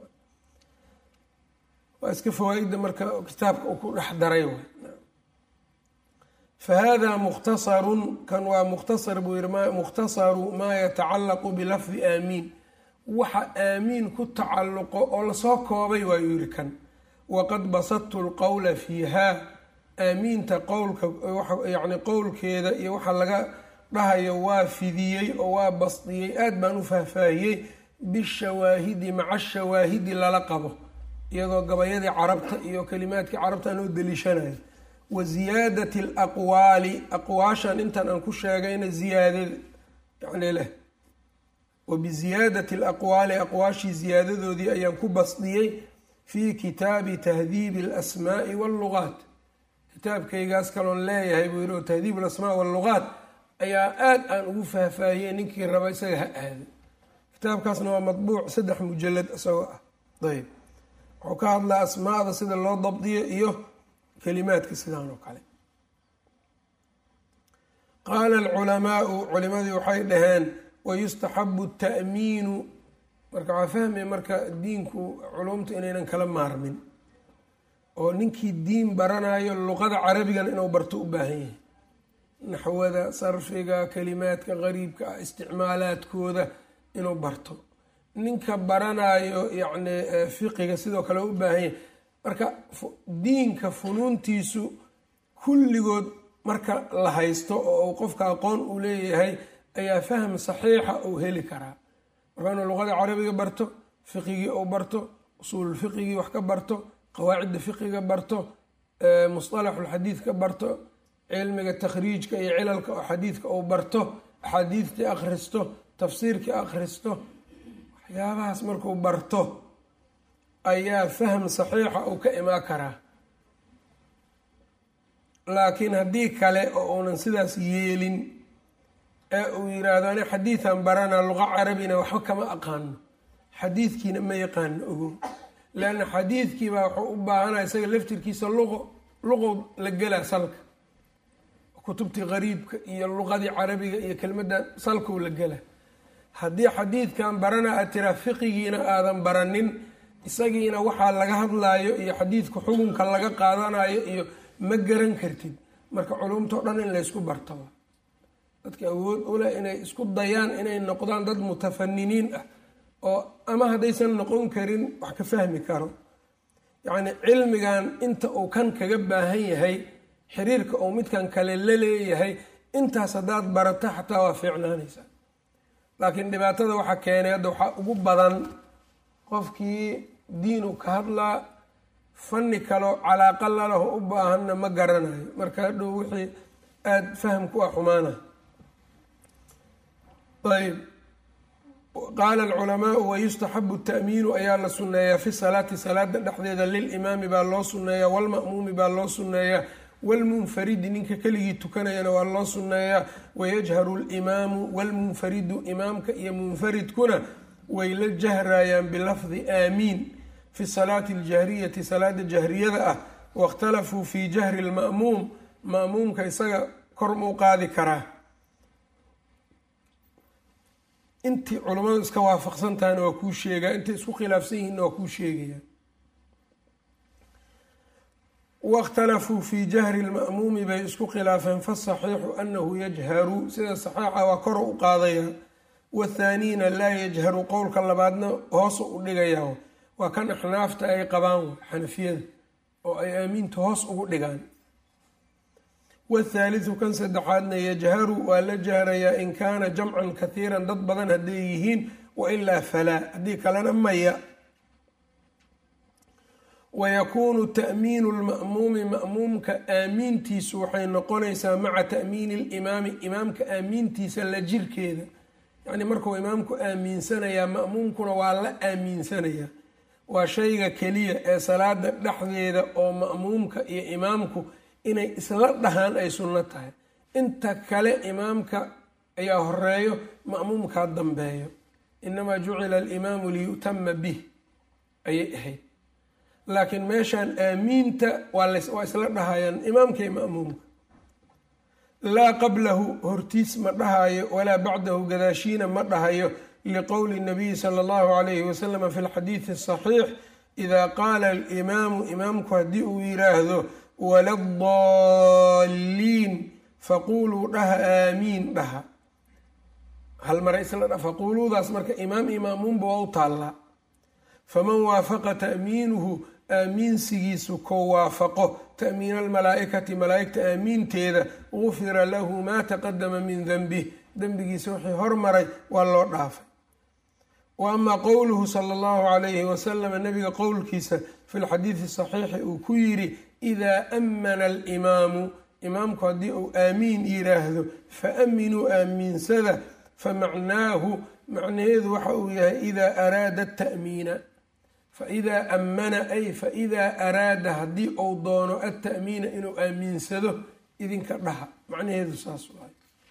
waa iska fawaa-ida marka kitaabka uu ku dhex daray fahada mukhtasarun kan waa mukhtasar buu yihi mukhtasaru maa yatacallaqu bilafdi aamiin waxa aamiin ku tacalluqo oo lasoo koobay waayuu yihi kan waqad basadtu lqowla fiiha aamiinta qowlka yani qowlkeeda iyo waxa laga dhahayo waa fidiyey oo waa basdiyey aad baan u faahfaahiyey bishawaahidi maca shawaahidi lala qabo iyadoo gabayadii carabta iyo kalimaadkii carabta aan oo daliishanayo wa ziyaadati alaqwaali aqwaashan intan aan ku sheegayna ziyaadada yani leh wa biziyaadati alaqwaali aqwaashii ziyaadadoodii ayaan ku basdiyey fii kitaabi tahdiibi alasmaa'i wallugaat kitaabkaygaas kaloon leeyahay buu yihi oo tahdiib alasmaa wallugaat ayaa aad aan ugu faahfaahiyey ninkii raba isaga ha aado kitaabkaasna waa madbuuc saddex mujalad isagoo ah ayb wuxuu ka hadlaa asmaada sida loo dabdiyo iyo kalimaadka sidaan oo kale qaala alculamaau culimadii waxay dhaheen wayustaxabu ta'miinu marka waxaa fahmaya marka diinku culumta inaynan kala maarmin oo ninkii diin baranayo luqada carabigana inuu barto u baahan yahay naxwada sarfiga kalimaadka qariibka ah isticmaalaadkooda inuu barto ninka baranayo yacni fiqiga sidoo kale u baahan yahay marka diinka funuuntiisu kulligood marka la haysto oo uu qofka aqoon uu leeyahay ayaa fahm saxiixa uu heli karaa marka inuu luqada carabiga barto fiqigii uu barto usuululfiqigii wax ka barto qawaacidda fiqiga barto musطalaxulxadiidka barto cilmiga takhriijka iyo cilalka oo xadiidka uu barto axaadiidtii akhristo tafsiirkii akhristo waxyaabahaas markuu barto ayaa fahm saxiixa uu ka imaan karaa laakiin haddii kale oo uunan sidaas yeelin ee uu yiraahdo ani xadiidan barana luqa carabina waxba kama aqaano xadiidkiina ma yaqaano ogo leanna xadiidkiibaa wuxuu u baahanaya isaga laftirkiisa luqo luqow la gelaa salka kutubtii qariibka iyo luqadii carabiga iyo kelmadda salkow la gela haddii xadiidkan barana aad tiraa fiqigiina aadan baranin isagiina waxaa laga hadlaayo iyo xadiidka xukunka laga qaadanayo iyo ma garan kartid marka culumtao dhan in laysku bartaba dadka awood uleh inay isku dayaan inay noqdaan dad mutafaniniin ah oo ama haddaysan noqon karin wax ka fahmi karo yacni cilmigan inta uu kan kaga baahan yahay xiriirka uu midkan kale la leeyahay intaas haddaad barato xataa waa fiicnaanaysaa laakiin dhibaatada waxaa keenay hadda waxaa ugu badan qofkii diinu ka hadlaa fanni kaloo calaaqa lalaho u baahanna ma garanayo marka hadhow wixii aada fahamku ah xumaana ayb qaala alculamaau wayustaxabu ta'miinu ayaa la sunneeyaa fi salaati salaada dhexdeeda lilimaami baa loo sunneeyaa walma'muumi baa loo sunneeyaa walmunfaridi ninka keligii tukanayana waa loo sunneeyaa wayajharu limaamu walmunfaridu imaamka iyo munfaridkuna way la jahrayaan bilafdi aamiin fi salaati aljahriyati salaada jahriyada ah waاkhtalafuu fi jahri lma'muum ma'muumka isaga kor muu qaadi karaa intii culammadu iska waafaqsan tahayna waa kuu sheegaa intay isku khilaafsan yihiinna waa kuu sheegaya waاkhtalafuu fi jahri lma'muumi bay isku khilaafeen fasaxiixu anahu yajharu sida saxiixa waa kor u qaadaya wathaaniina laa yajharu qowlka labaadna hoosu u dhigayaa waa kan axnaafta ay qabaan xanafiyada oo ay aamiinta hoos ugu dhigaan wathaalithu kan saddexaadna yajharu waa la jahrayaa in kaana jamcan kathiiran dad badan hadday yihiin wailaa falaa haddii kalena maya wayakuunu ta'miinu lma'muumi ma'muumka aamiintiisu waxay noqonaysaa maca ta'miini limaami imaamka aamiintiisa la jirkeeda yacni markuu imaamku aaminsanayaa ma'muumkuna waa la aaminsanayaa waa shayga keliya ee salaada dhexdeeda oo ma'muumka iyo imaamku inay isla dhahaan ay sunno tahay inta kale imaamka ayaa horeeyo ma'muumkaa dambeeyo inamaa jucila alimaamu liyu'tama bih ayay ahayd laakiin meeshaan aamiinta waa isla dhahayaan imaamka iyo ma'muumka laa qablahu hortiis ma dhahayo walaa bacdahu gadaashiina ma dhahayo liqowli nabiyi sala allahu calayhi wasalama fi lxadiidi asaxiix idaa qaala alimaamu imaamku haddii uu yiraahdo waladaalliin faquuluu dhaha aamiin dhaha hal mare isla faquuluudaas marka imaam iyo ma'muumba waa u taallaa faman waafaqa ta'miinuhu aamiinsigiisu ko waafaqo ta'miina almalaa'ikati malaa'igta aamiinteeda gufira lahu maa taqadama min denbih dembigiisa wixii hormaray waa loo dhaafay wa amaa qowluhu sala allahu calayhi wasalama nabiga qowlkiisa fi lxadiidi saxiixi uu ku yidhi idaa ammana alimaamu imaamku haddii uu aamiin yiraahdo fa aminuu aamiinsada famacnaahu macnaheedu waxa uu yahay idaa araada ta'miina faidaa ammana ay faidaa araada haddii uu doono alta'miina inuu aamiinsado idinka dhaha macnaheedu saas waay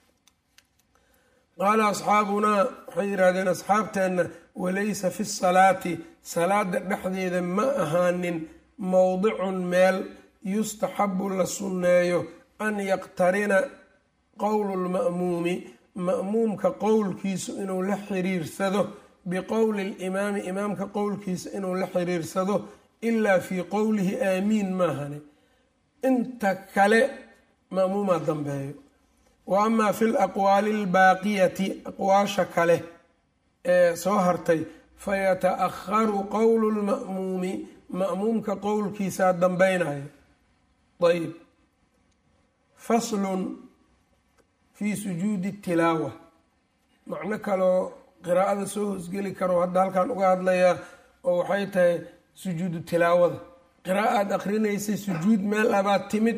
qaala asxaabunaa waxay yidhahdeen asxaabteenna walaysa fi salaati salaada dhexdeeda ma ahaanin mowdicun meel yustaxabu la sunneeyo an yaqtarina qowlu lma'muumi ma'muumka qowlkiisu inuu la xiriirsado biqowli limaami imaamka qowlkiisa inuu la xiriirsado ilaa fii qowlihi aamiin maahane inta kale ma'muumaa dambeeyo wa amaa fi laqwaali albaaqiyati aqwaasha kale ee soo hartay fayata'akharu qowlu lma'muumi ma'muumka qowlkiisaa dambaynayo ayb faslun fii sujuudi tilaawa macno kaloo qiraa'ada soo hoosgeli karo hadda halkan uga hadlayaa oo waxay tahay sujuudu tilaawada qira'a aad akrinaysay sujuud meel abaad timid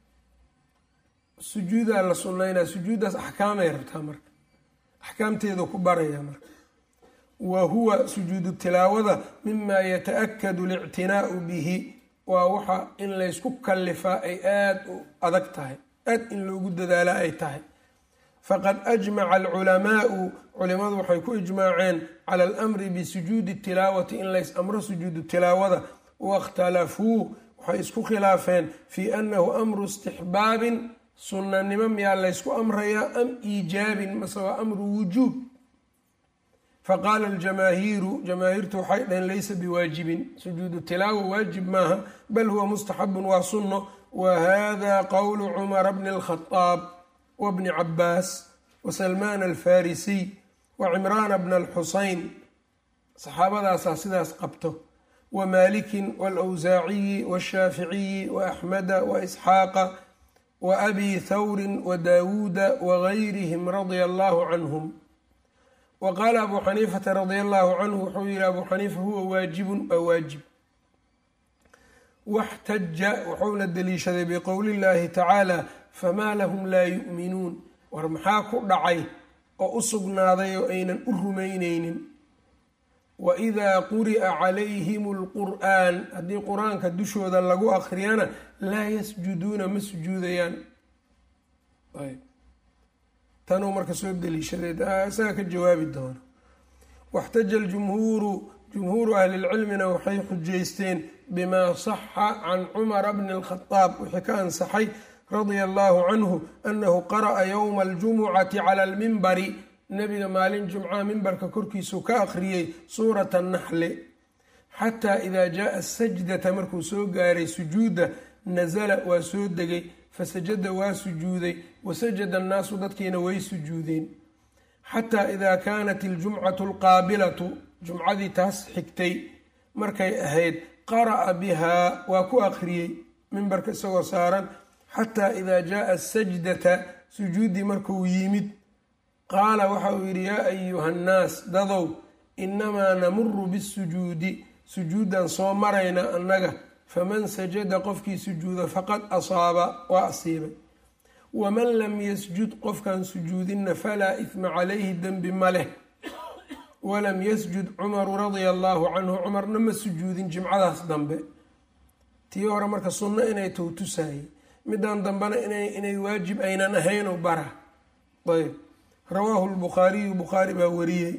sujuudaa la sunnaynaa sujuuddaas axkaamay rabtaa marka axkaamteedu ku baraya marka wa huwa sujuudu tilaawada mima yata-akadu alictinaa'u bihi waa waxa in laysku kallifaa ay aada u adag tahay aad in loogu dadaala ay tahay faqad ajmaca alculamaau culimadu waxay ku ijmaaceen cala alamri bisujuudi tilaawati in lays amro sujuudu tilaawada waاkhtalafuu waxay isku khilaafeen fii annahu amru istixbaabin sunnanimo miyaa laysku amrayaa am iijaabin mase waa amru wujuub faqaala aljamaahiiru jamaahiirtu waxay dhaheen laysa biwaajibin sujuudu tilaawa waajib maaha bal huwa mustaxabun waa sunno wa hada qowlu cumara bni alkhadaab wbni cabaas wasalmaan alfarisiy wacimraana bna alxusayn saxaabadaasaa sidaas qabto wamalikin waalwsaaciyi washaaficiyi waaxmeda waisxaaqa waabi thawrin wadaawuuda wagayrihim radia allahu canhum wa qaala abu xaniifata radia allahu canhu wuxuu yihi abu xaniifa huwa waajibun waa waajib waxtaja wuxuuna daliishaday biqowli llahi tacaala famaa lahum laa yu'minuun war maxaa ku dhacay oo u sugnaaday oo aynan u rumayneynin wa idaa quri'a calayhim alqur'aan haddii qur-aanka dushooda lagu akhriyana laa yasjuduuna ma sujuudayaan tanuu marka soo daliishaday isaga ka jawaabi doono waxtaja aljumhuuru jumhuuru ahlilcilmina waxay xujaysteen bimaa saxa can cumara bni alkhadaab wixii ka ansaxay radia allahu canhu anahu qara'a yowma aljumucati cala almimbari nabiga maalin jumcaha mimbarka korkiisuu ka akhriyey suurata naxli xataa idaa jaaa asajdata markuu soo gaaray sujuudda nasala waa soo degay fasajada waa sujuuday wasajada annaasu dadkiina way sujuudeen xataa idaa kaanat iljumcatu alqaabilatu jumcadii taas xigtay markay ahayd qara'a bihaa waa ku akhriyey mimbarka isagoo saaran xataa idaa jaaa asajdata sujuuddii markuu yimid qaala waxa uu yidhi yaa ayuha nnaas dadow inamaa namuru bisujuudi sujuuddan soo marayna annaga faman sajada qofkii sujuuda faqad asaaba waa asiibay waman lam yasjud qofkaan sujuudinna falaa ihma calayhi dembi ma leh walam yasjud cumaru radia allaahu canhu cumarna ma sujuudin jimcadaas dambe tii hore marka sunno inay towtusaayey midaan dambena inay waajib aynan ahaynoo bara ayb rawaahu lbukhaariyu bukhaari baa wariyey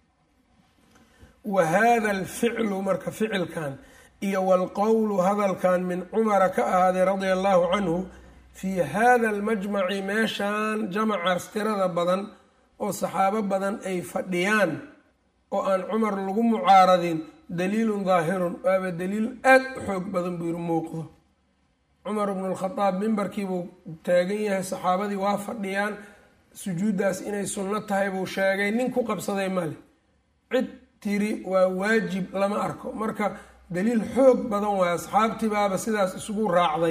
wa hada alficlu marka ficilkan iyo walqowlu hadalkan min cumara ka ahaaday radia allahu canhu fii hada almajmaci meeshan jamacaas tirada badan oo saxaabo badan ay fadhiyaan oo aan cumar lagu mucaaradin daliilun daahirun waaba daliil aad u xoog badan buu yiri muuqdo cumar bnu lkhadaab mimbarkiibuu taagan yahay saxaabadii waa fadhiyaan sujuuddaas inay sunno tahay buu sheegay nin ku qabsaday male cid tiri waa waajib lama arko marka daliil xoog badan waay asxaabtii baaba sidaas isugu raacday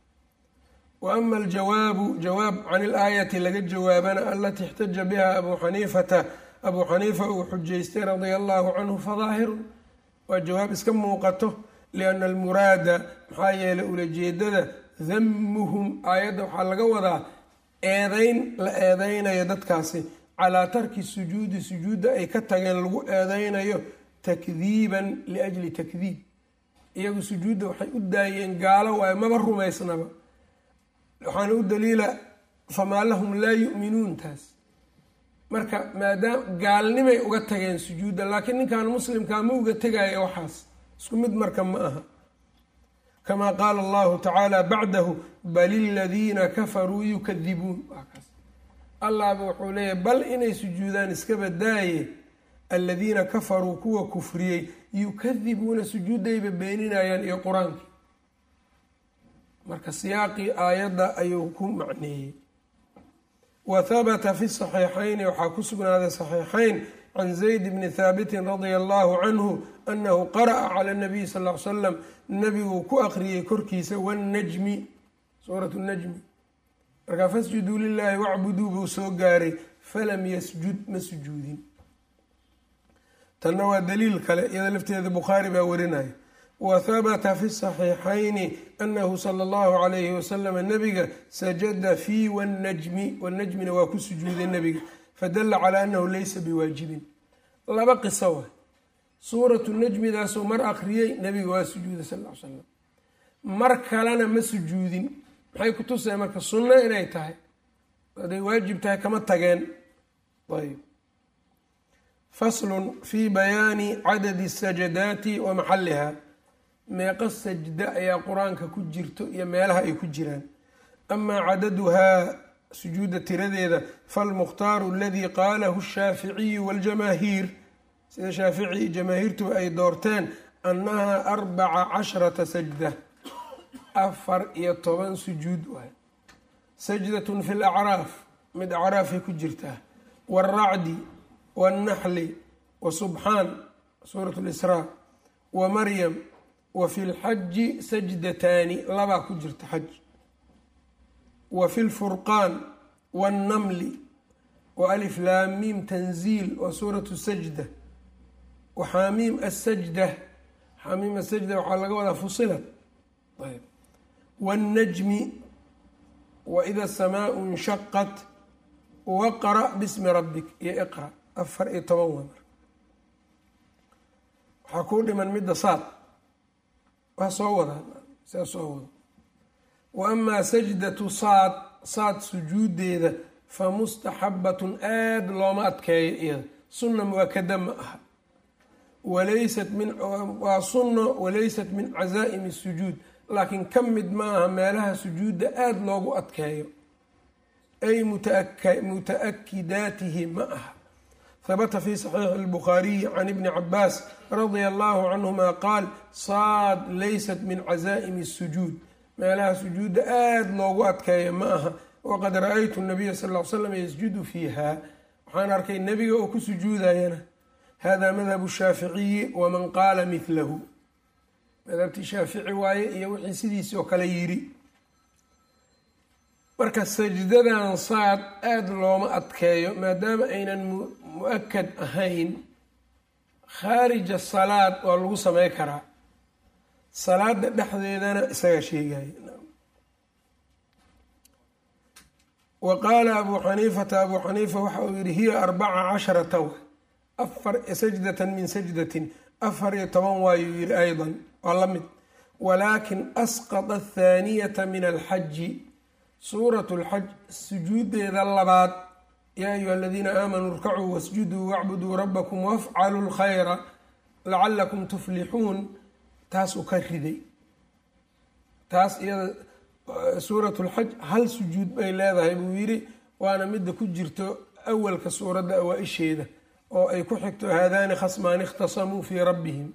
wa ama aljawaabu jawaab can ilaayati laga jawaabana alatii ixtaja biha abuu xaniifata abuu xaniifa uu xujaystay radia allahu canhu fadaahirun waa jawaab iska muuqato lianna almuraada maxaa yeelay ulajeedada damuhum aayadda waxaa laga wadaa eedeyn la eedeynayo dadkaasi calaa tarki sujuudi sujuudda ay ka tageen lagu eedeynayo takdiiban liajli takdiib iyagu sujuudda waxay u daayeen gaalo waayo maba rumaysnaba waxaana u daliila famaa lahum laa yu'minuun taas marka maadaama gaalnimay uga tageen sujuudda laakiin ninkan muslimkaa ma uga tegaya waxaas isku mid marka ma aha kamaa qaala allahu tacaala bacdahu bal iladiina kafaruu yukadibuun allahba wuxuu leeyahy bal inay sujuudaan iska badaaye aladiina kafaruu kuwa kufriyey yukadibuuna sujuuddayba beeninayaan iyo qur-aankii marka siyaaqii aayadda ayuu ku macneeyey wa habata fi saxiixayni waxaa ku sugnaaday saxiixayn can zayd bni haabitin radia allahu canhu anahu qara'a cala nabiyi sal l salam nabiguu ku aqriyey korkiisa wannajmi suurat najmi markaa fasjuduu lilaahi wacbuduu buu soo gaaray falam yasjud ma sujuudin tanna waa daliil kale iyada lafteeda bukhaari baa warinaya wa habata fi saxiixayni anahu sala allahu calayhi wasalama nabiga sajada fii wannajmi wanajmina waa ku sujuuday nabiga fadalla calaa annahu laysa biwaajibin laba qiso wa suuratu najmidaasuu mar akhriyey nabiga waa sujuuday sal l slam mar kalena ma sujuudin maxay ku tusay marka sunno inay tahay hadday waajib tahay kama tageen ayb faslun fi bayaani cadadi sajadaati wa maxalliha meeqo sajda ayaa qur-aanka ku jirto iyo meelaha ay ku jiraan amaa cadaduhaa sujuudda tiradeeda falmukhtaaru aladii qaalahu shaaficiyu waljamaahiir sida shaafici iyo jamaahiirtuba ay doorteen annahaa arbaca casharata sajda afar iyo toban sujuud waay sajdatun fi lacraaf mid acraafay ku jirtaa waalracdi wاlnaxli wa subxaan suurat lisraa wa maryam wa fi lxaji sajdataani labaa ku jirta xaj wa fi lfurqaan wاnnamli wa alif laamiim tanziil wa suuratu sajda wa xaamiim asajda xaamiim asajda waxaa laga wadaa fusilat wاnnajmi waida samaau inshaqat waqra bismi rabbik iyo iqra afar iyo toban waa marka waxaa kuu dhiman midda saad waa soo wadaa saa soo wada wa amaa sajdatu saad saad sujuudeeda fa mustaxabatun aada looma adkeeyo iyada sunna muakada ma aha walaysat min waa sunno walaysat min cazaa'imi sujuud laakiin ka mid ma aha meelaha sujuudda aada loogu adkeeyo ay muta-akidaatihi ma aha habata fi saxiixi اlbukhaariyi can ibni cabaas radia allahu canhuma qaal saad laysat min cazaa'imi الsujuud meelaha sujuudda aada loogu adkeeya ma aha waqad ra-aytu nabiya sal l slam yasjudu fiiha waxaan arkay nebiga oo ku sujuudayana hada madhabu shaaficiyi waman qaala midlahu madhabtii shaafici waaye iyo wixii sidiisi oo kale yiri marka sajdadan saad aada looma adkeeyo maadaama aynan mu-akad ahayn khaarija salaad waa lagu samey karaa salaada dhexdeedana isaga sheegaya wa qaala abuu xaniifata abuu xaniifa waxa uu yihi hiya arbaca casharata wa afar sajdatan min sajdatin afar iyo toban waayuu yihi aydan waa la mid walaakin asqada athaaniyata min alxaji suuratu lxaj sujuudeeda labaad yaa ayuha aladiina aamanuu irkacuu wasjuduu wacbuduu rabbakum wafcaluu lkhayra lacalakum tuflixuun taasuu ka riday taas iyada suuratu lxaj hal sujuud bay leedahay buu yidhi waana midda ku jirto awalka suuradda awaa-isheeda oo ay ku xigto haadaani khasmaani ikhtasamuu fii rabbihim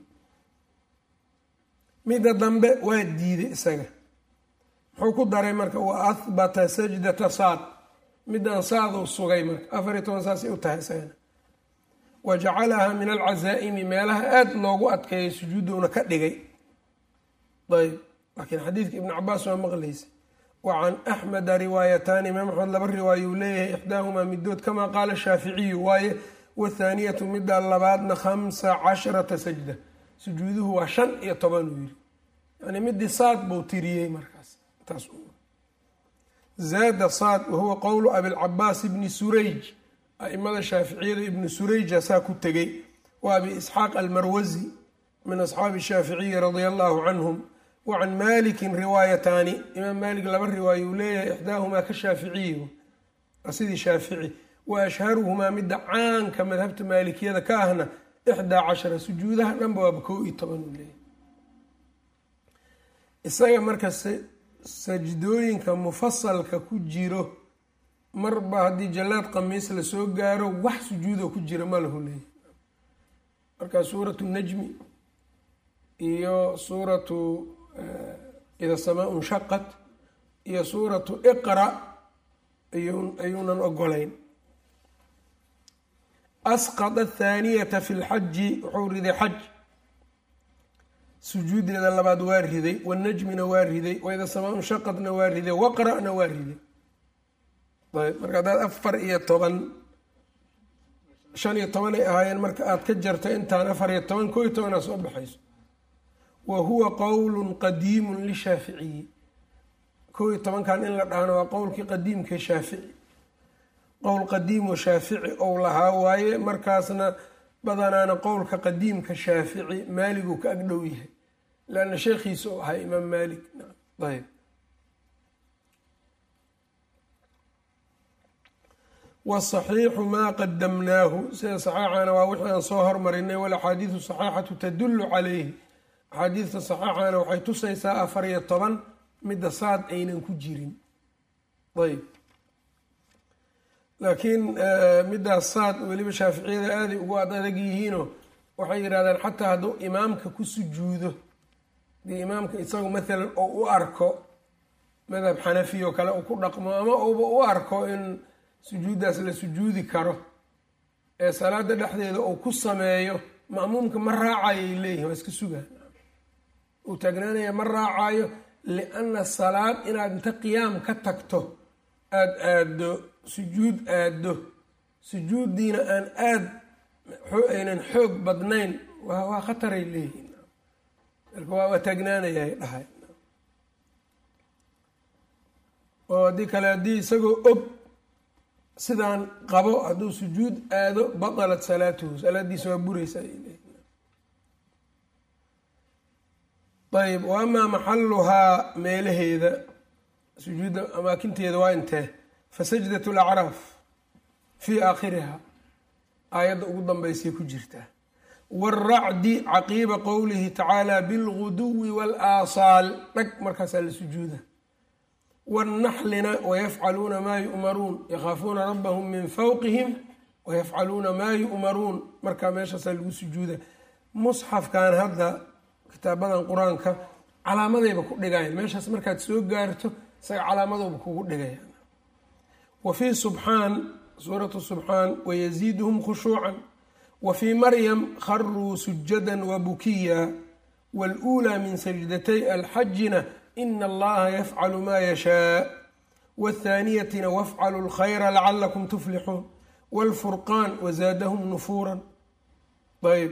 midda dambe waa diiday isaga muxuu ku daray marka wa ahbata sajdata saad midaan saaduu sugay marka afar iyo toban saasay u tahay isagana wa jacalahaa min alcazaa'imi meelaha aada loogu adkeeyay sujuuduuna ka dhigay ayb laakiin xadiidka ibnu cabaas waa maqlaysa wa can axmeda riwaayataani imaam axmed laba riwaaya uu leeyahay ixdaahumaa midood kamaa qaala shaaficiyu waaye wathaaniyatu midda labaadna khamsa casharata sajda sujuuduhu waa shan iyo toban uu yiri yani midii saad buu tiriyey markaas taas zaada saad wahuwa qowlu abilcabaas ibni surayj aimada shaaficiyada ibnu surayja saa ku tegay wa abi isxaaq almarwazi min asxaabi shaaficiyi radia allahu canhum wa can malikin riwaayataani imaam malik laba riwaayo uu leeyahay ixdaahumaa ka shaaficiyi waa sidii shaafici wa ashharuhumaa midda caanka madhabta maalikiyada ka ahna ixdaa cashara sujuudaha dhanba waaba kow iyo toban uu leeyahay isaga marka sajdooyinka mufasalka ku jiro marba haddii jallaad qamiis lasoo gaaro wax sujuudoo ku jira ma lahu leeyahy marka suuratu najmi iyo suuratu ida samaa nshaqat iyo suuratu iqra ayuunan ogolayn asqada athaaniyata fi lxaji wuxuu riday xaj sujuudeeda labaad waa riday wanajmina waa riday waida samaa nshaqadna waa riday waqra'na waa riday ayb marka haddaad afar iyo toban shan iyo toban ay ahaayeen marka aad ka jarto intaan afar iyo toban koo iyo tobanaa soo baxayso wa huwa qowlu qadiimu lishaaficiyi kow iyo tobankan in la dhahno waa qowlkii qadiimka shaafici qowl qadiimo shaafici ou lahaa waaye markaasna badanaana qowlka qadiimka shaafici maaliguu ka agdhow yahay leanna sheekhiisa u ahaa imaam maalik ayb wsaxiixu maa qadamnaahu sida saxiixana waa wixii aan soo hormarinay walaxaadiidu saxiixatu tadullu calayhi axaadiidta saxiixana waxay tusaysaa afar iyo toban midda saad aynan ku jirin ayb laakiin middaas saad weliba shaaficiyada aaday ugu ad adag yihiinoo waxay yidhahdeen xataa hadduu imaamka ku sujuudo dii imaamka isagu maalan oo u arko madhab xanafi oo kale uu ku dhaqmo ama uuba u arko in sujuuddaas la sujuudi karo ee salaada dhexdeeda uu ku sameeyo ma'muumka ma raacayay leeyihin waa iska sugaan uu taagnaanaya ma raacayo lianna salaad inaad inta qiyaam ka tagto aada aaddo sujuud aaddo sujuuddiina aan aad aynan xoog badnayn waa waa khataray leeyihin marka waa waa taagnaanayay dhahay oo haddii kale haddii isagoo og sidaan qabo hadduu sujuud aado batalat salaatuhu salaadiisa waa buraysa ayb wa amaa maxaluhaa meelaheeda sujuudda amaakinteeda waa intee fa sajdat lacraaf fii aakhiriha aayadda ugu danbaysay ku jirtaa wاlracdi caqiiba qowlihi tacaala bilguduwi wاlaasaal dhag markaasaa la sujuuda wاlnaxlina wayafcaluuna maa yu'maruun yakhaafuuna rabbahum min fawqihim wayafcaluuna maa yu'maruun markaa meeshaasaa lagu sujuuda musxafkan hadda kitaabadan qur-aanka calaamadayba ku dhigayan meeshaas markaad soo gaarto isaga calaamadooba kugu dhigaya wa fii subxaan suuratu subxaan wayaziiduhum khushuucan wa fii maryam kharuu sujada wabukiya wاluulaa min sajdatay alxajina ina allaha yafcalu ma yashaa wاthaaniyatina wafcalu lkhayra lacalakum tuflixuun wاlfurqaan wazaadahum nufuura ayb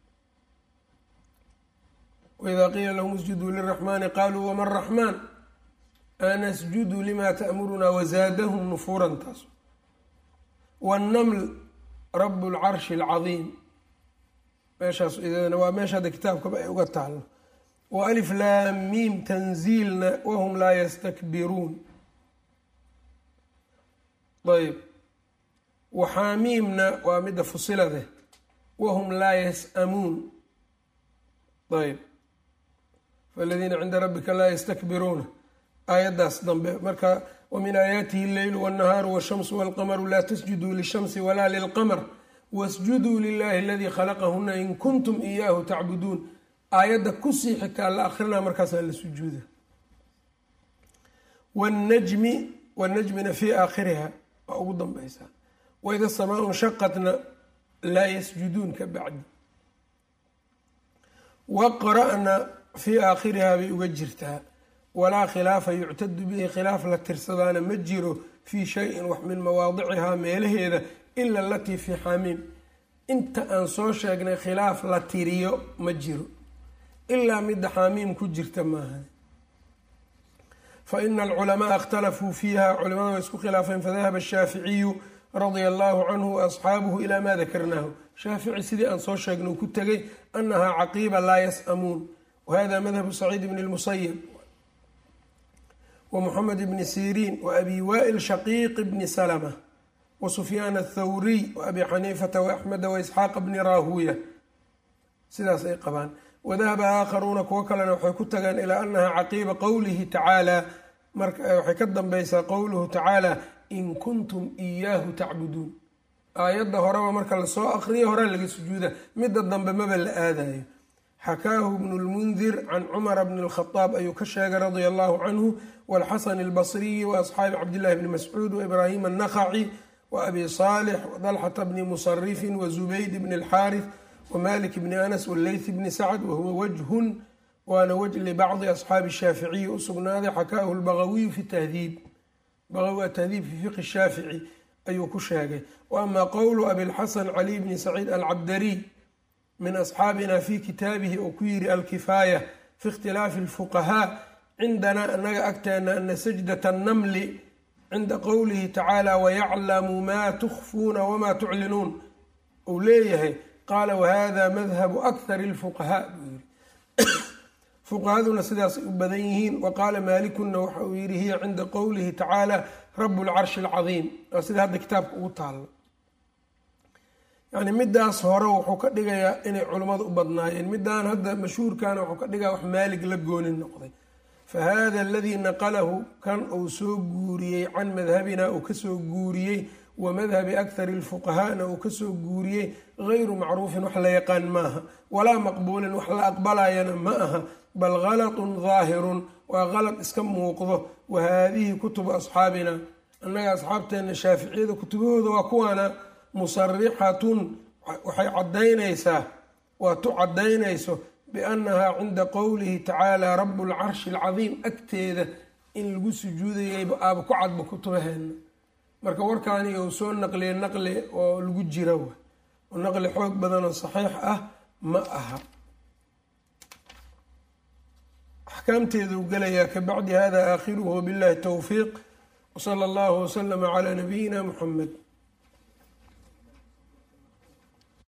wإida qiila lahum isjuduu liraxmani qaluu wama raxmaan anasjudu lima taأmuruna wazaadahum nufuuran taas wاnnaml rab اlcarshi اlcadiim meeshaas idana waa meesha hadda kitaabkaba ay uga taalo wa alif laam miim tanziilna wahum laa yastakbiruun ayb waxaamiimna waa midda fusilade wahum laa yas'amuun ayb faladiina cinda rabbika laa yastakbiruuna aayaddaas dambe marka wamin aayaatihi alleylu wاnnahaaru wاshamsu wاlqamaru laa tasjuduu lishamsi walaa lilqamr wasjuduu lilahi aladii khalaqahuna in kuntum iyaahu tacbuduun aayadda kusii xigtaa la akrinaa markaasaa la sujuuda wاnnajmi wاnnajmina fii aakhiriha waa ugu danbaysaa waida samaa nshaqatna laa yasjuduun ka bacdi waqra'na fii aakhirihaa bay uga jirtaa walaa khilaafa yuctadu bihi khilaaf la tirsadaana ma jiro fii shayin wax min mawaadicihaa meelaheeda ila alatii fii xamiim inta aan soo sheegnay khilaaf la tiriyo ma jiro ilaa midda xaamiim ku jirta maaha fa ina alculamaaa ikhtalafuu fiiha culimada way isku khilaafeen fadahaba ashaaficiyu radia allahu canhu waasxaabuhu ilaa maa dakarnaahu shaafici sidii aan soo sheegnay uu ku tegay anahaa caqiiba laa yas'amuun wahada madhabu saciid bni lmusayib wa muxamed bni siriin wa abi waa'il shaqiiq bni salma wa sufyaan athawriy wa abi xaniifata waaxmeda waisxaaqa bni raahuuya sidaas ay qabaan wadahaba aakharuuna kuwo kalena waxay ku tageen ilaa anahaa caqiiba qowlihi tacaala waxay ka dambaysaa qowluhu tacaala in kuntum iyaahu tacbuduun aayadda horeba marka lasoo akriyo hore laga sujuuda midda dambe maba la aadayo xakaahu bnu lmundir can cumara bni lkhadaab ayuu ka sheegay radia allahu canhu walxasan albasriyi waasxaabi cabdillahi bni mascuud waibraahim annakhaci wa abi saalix wadalxata bni musarifin wazubayd bni alxaarif wmalik bni anas wleyth bni sacd wahuwa wajhun waana waj libacdi asxaabi shaaficiyi u sugnaaday xakaahu lbagawiyu fi tahdiib bagawi atahdiib fi fiqi shaafici ayuu ku sheegay wa ama qowlu abilxasan caliy bni saciid alcabdariy min asxaabina fi kitaabihi oo ku yiri alkifaaya fi ikhtilaafi alfuqahaa cindanaa anaga agteena ana sajdata annamli cinda qowlihi tacaala wayaclamu maa tukhfuuna wamaa tuclinuun uu leeyahay qaala wahada madhabu akhari lfuqahaa buu yiri fuqahaduna sidaasay u badan yihiin wa qaala maalikuna waxa uu yidhi hiya cinda qowlihi tacaala rabu lcarshi alcadiim waa sida hadda kitaabka ugu taalo yani midaas hore wuxuu ka dhigayaa inay culummadu u badnaayeen midaan hadda mashhuurkana wuxuu ka dhigaya wax maalig la gooni noqday fahada aladii naqalahu kan uu soo guuriyey can madhabina uu kasoo guuriyey wa madhabi akhari lfuqahaana uu kasoo guuriyey gayru macruufin wax la yaqaan maaha walaa maqbuulin wax la aqbalayana ma aha bal galatun daahirun waa qalad iska muuqdo wa haadihi kutubu asxaabina annaga asxaabteena shaaficiyada kutubahooda waa kuwaana musarixatun waxay cadaynaysaa waa tu cadaynayso biannahaa cinda qowlihi tacaala rabu lcarshi alcadiim agteeda in lagu sujuudayayba aaba ku cadba kutubaheena marka warkaani uu soo naqliya naqli oo lagu jira w oo naqli xoog badan oo saxiix ah ma aha axkaamteeduu gelayaa ka bacdi hada aakhiruhu wabillahi towfiiq wsala allahu waslama calaa nabiyina muxamed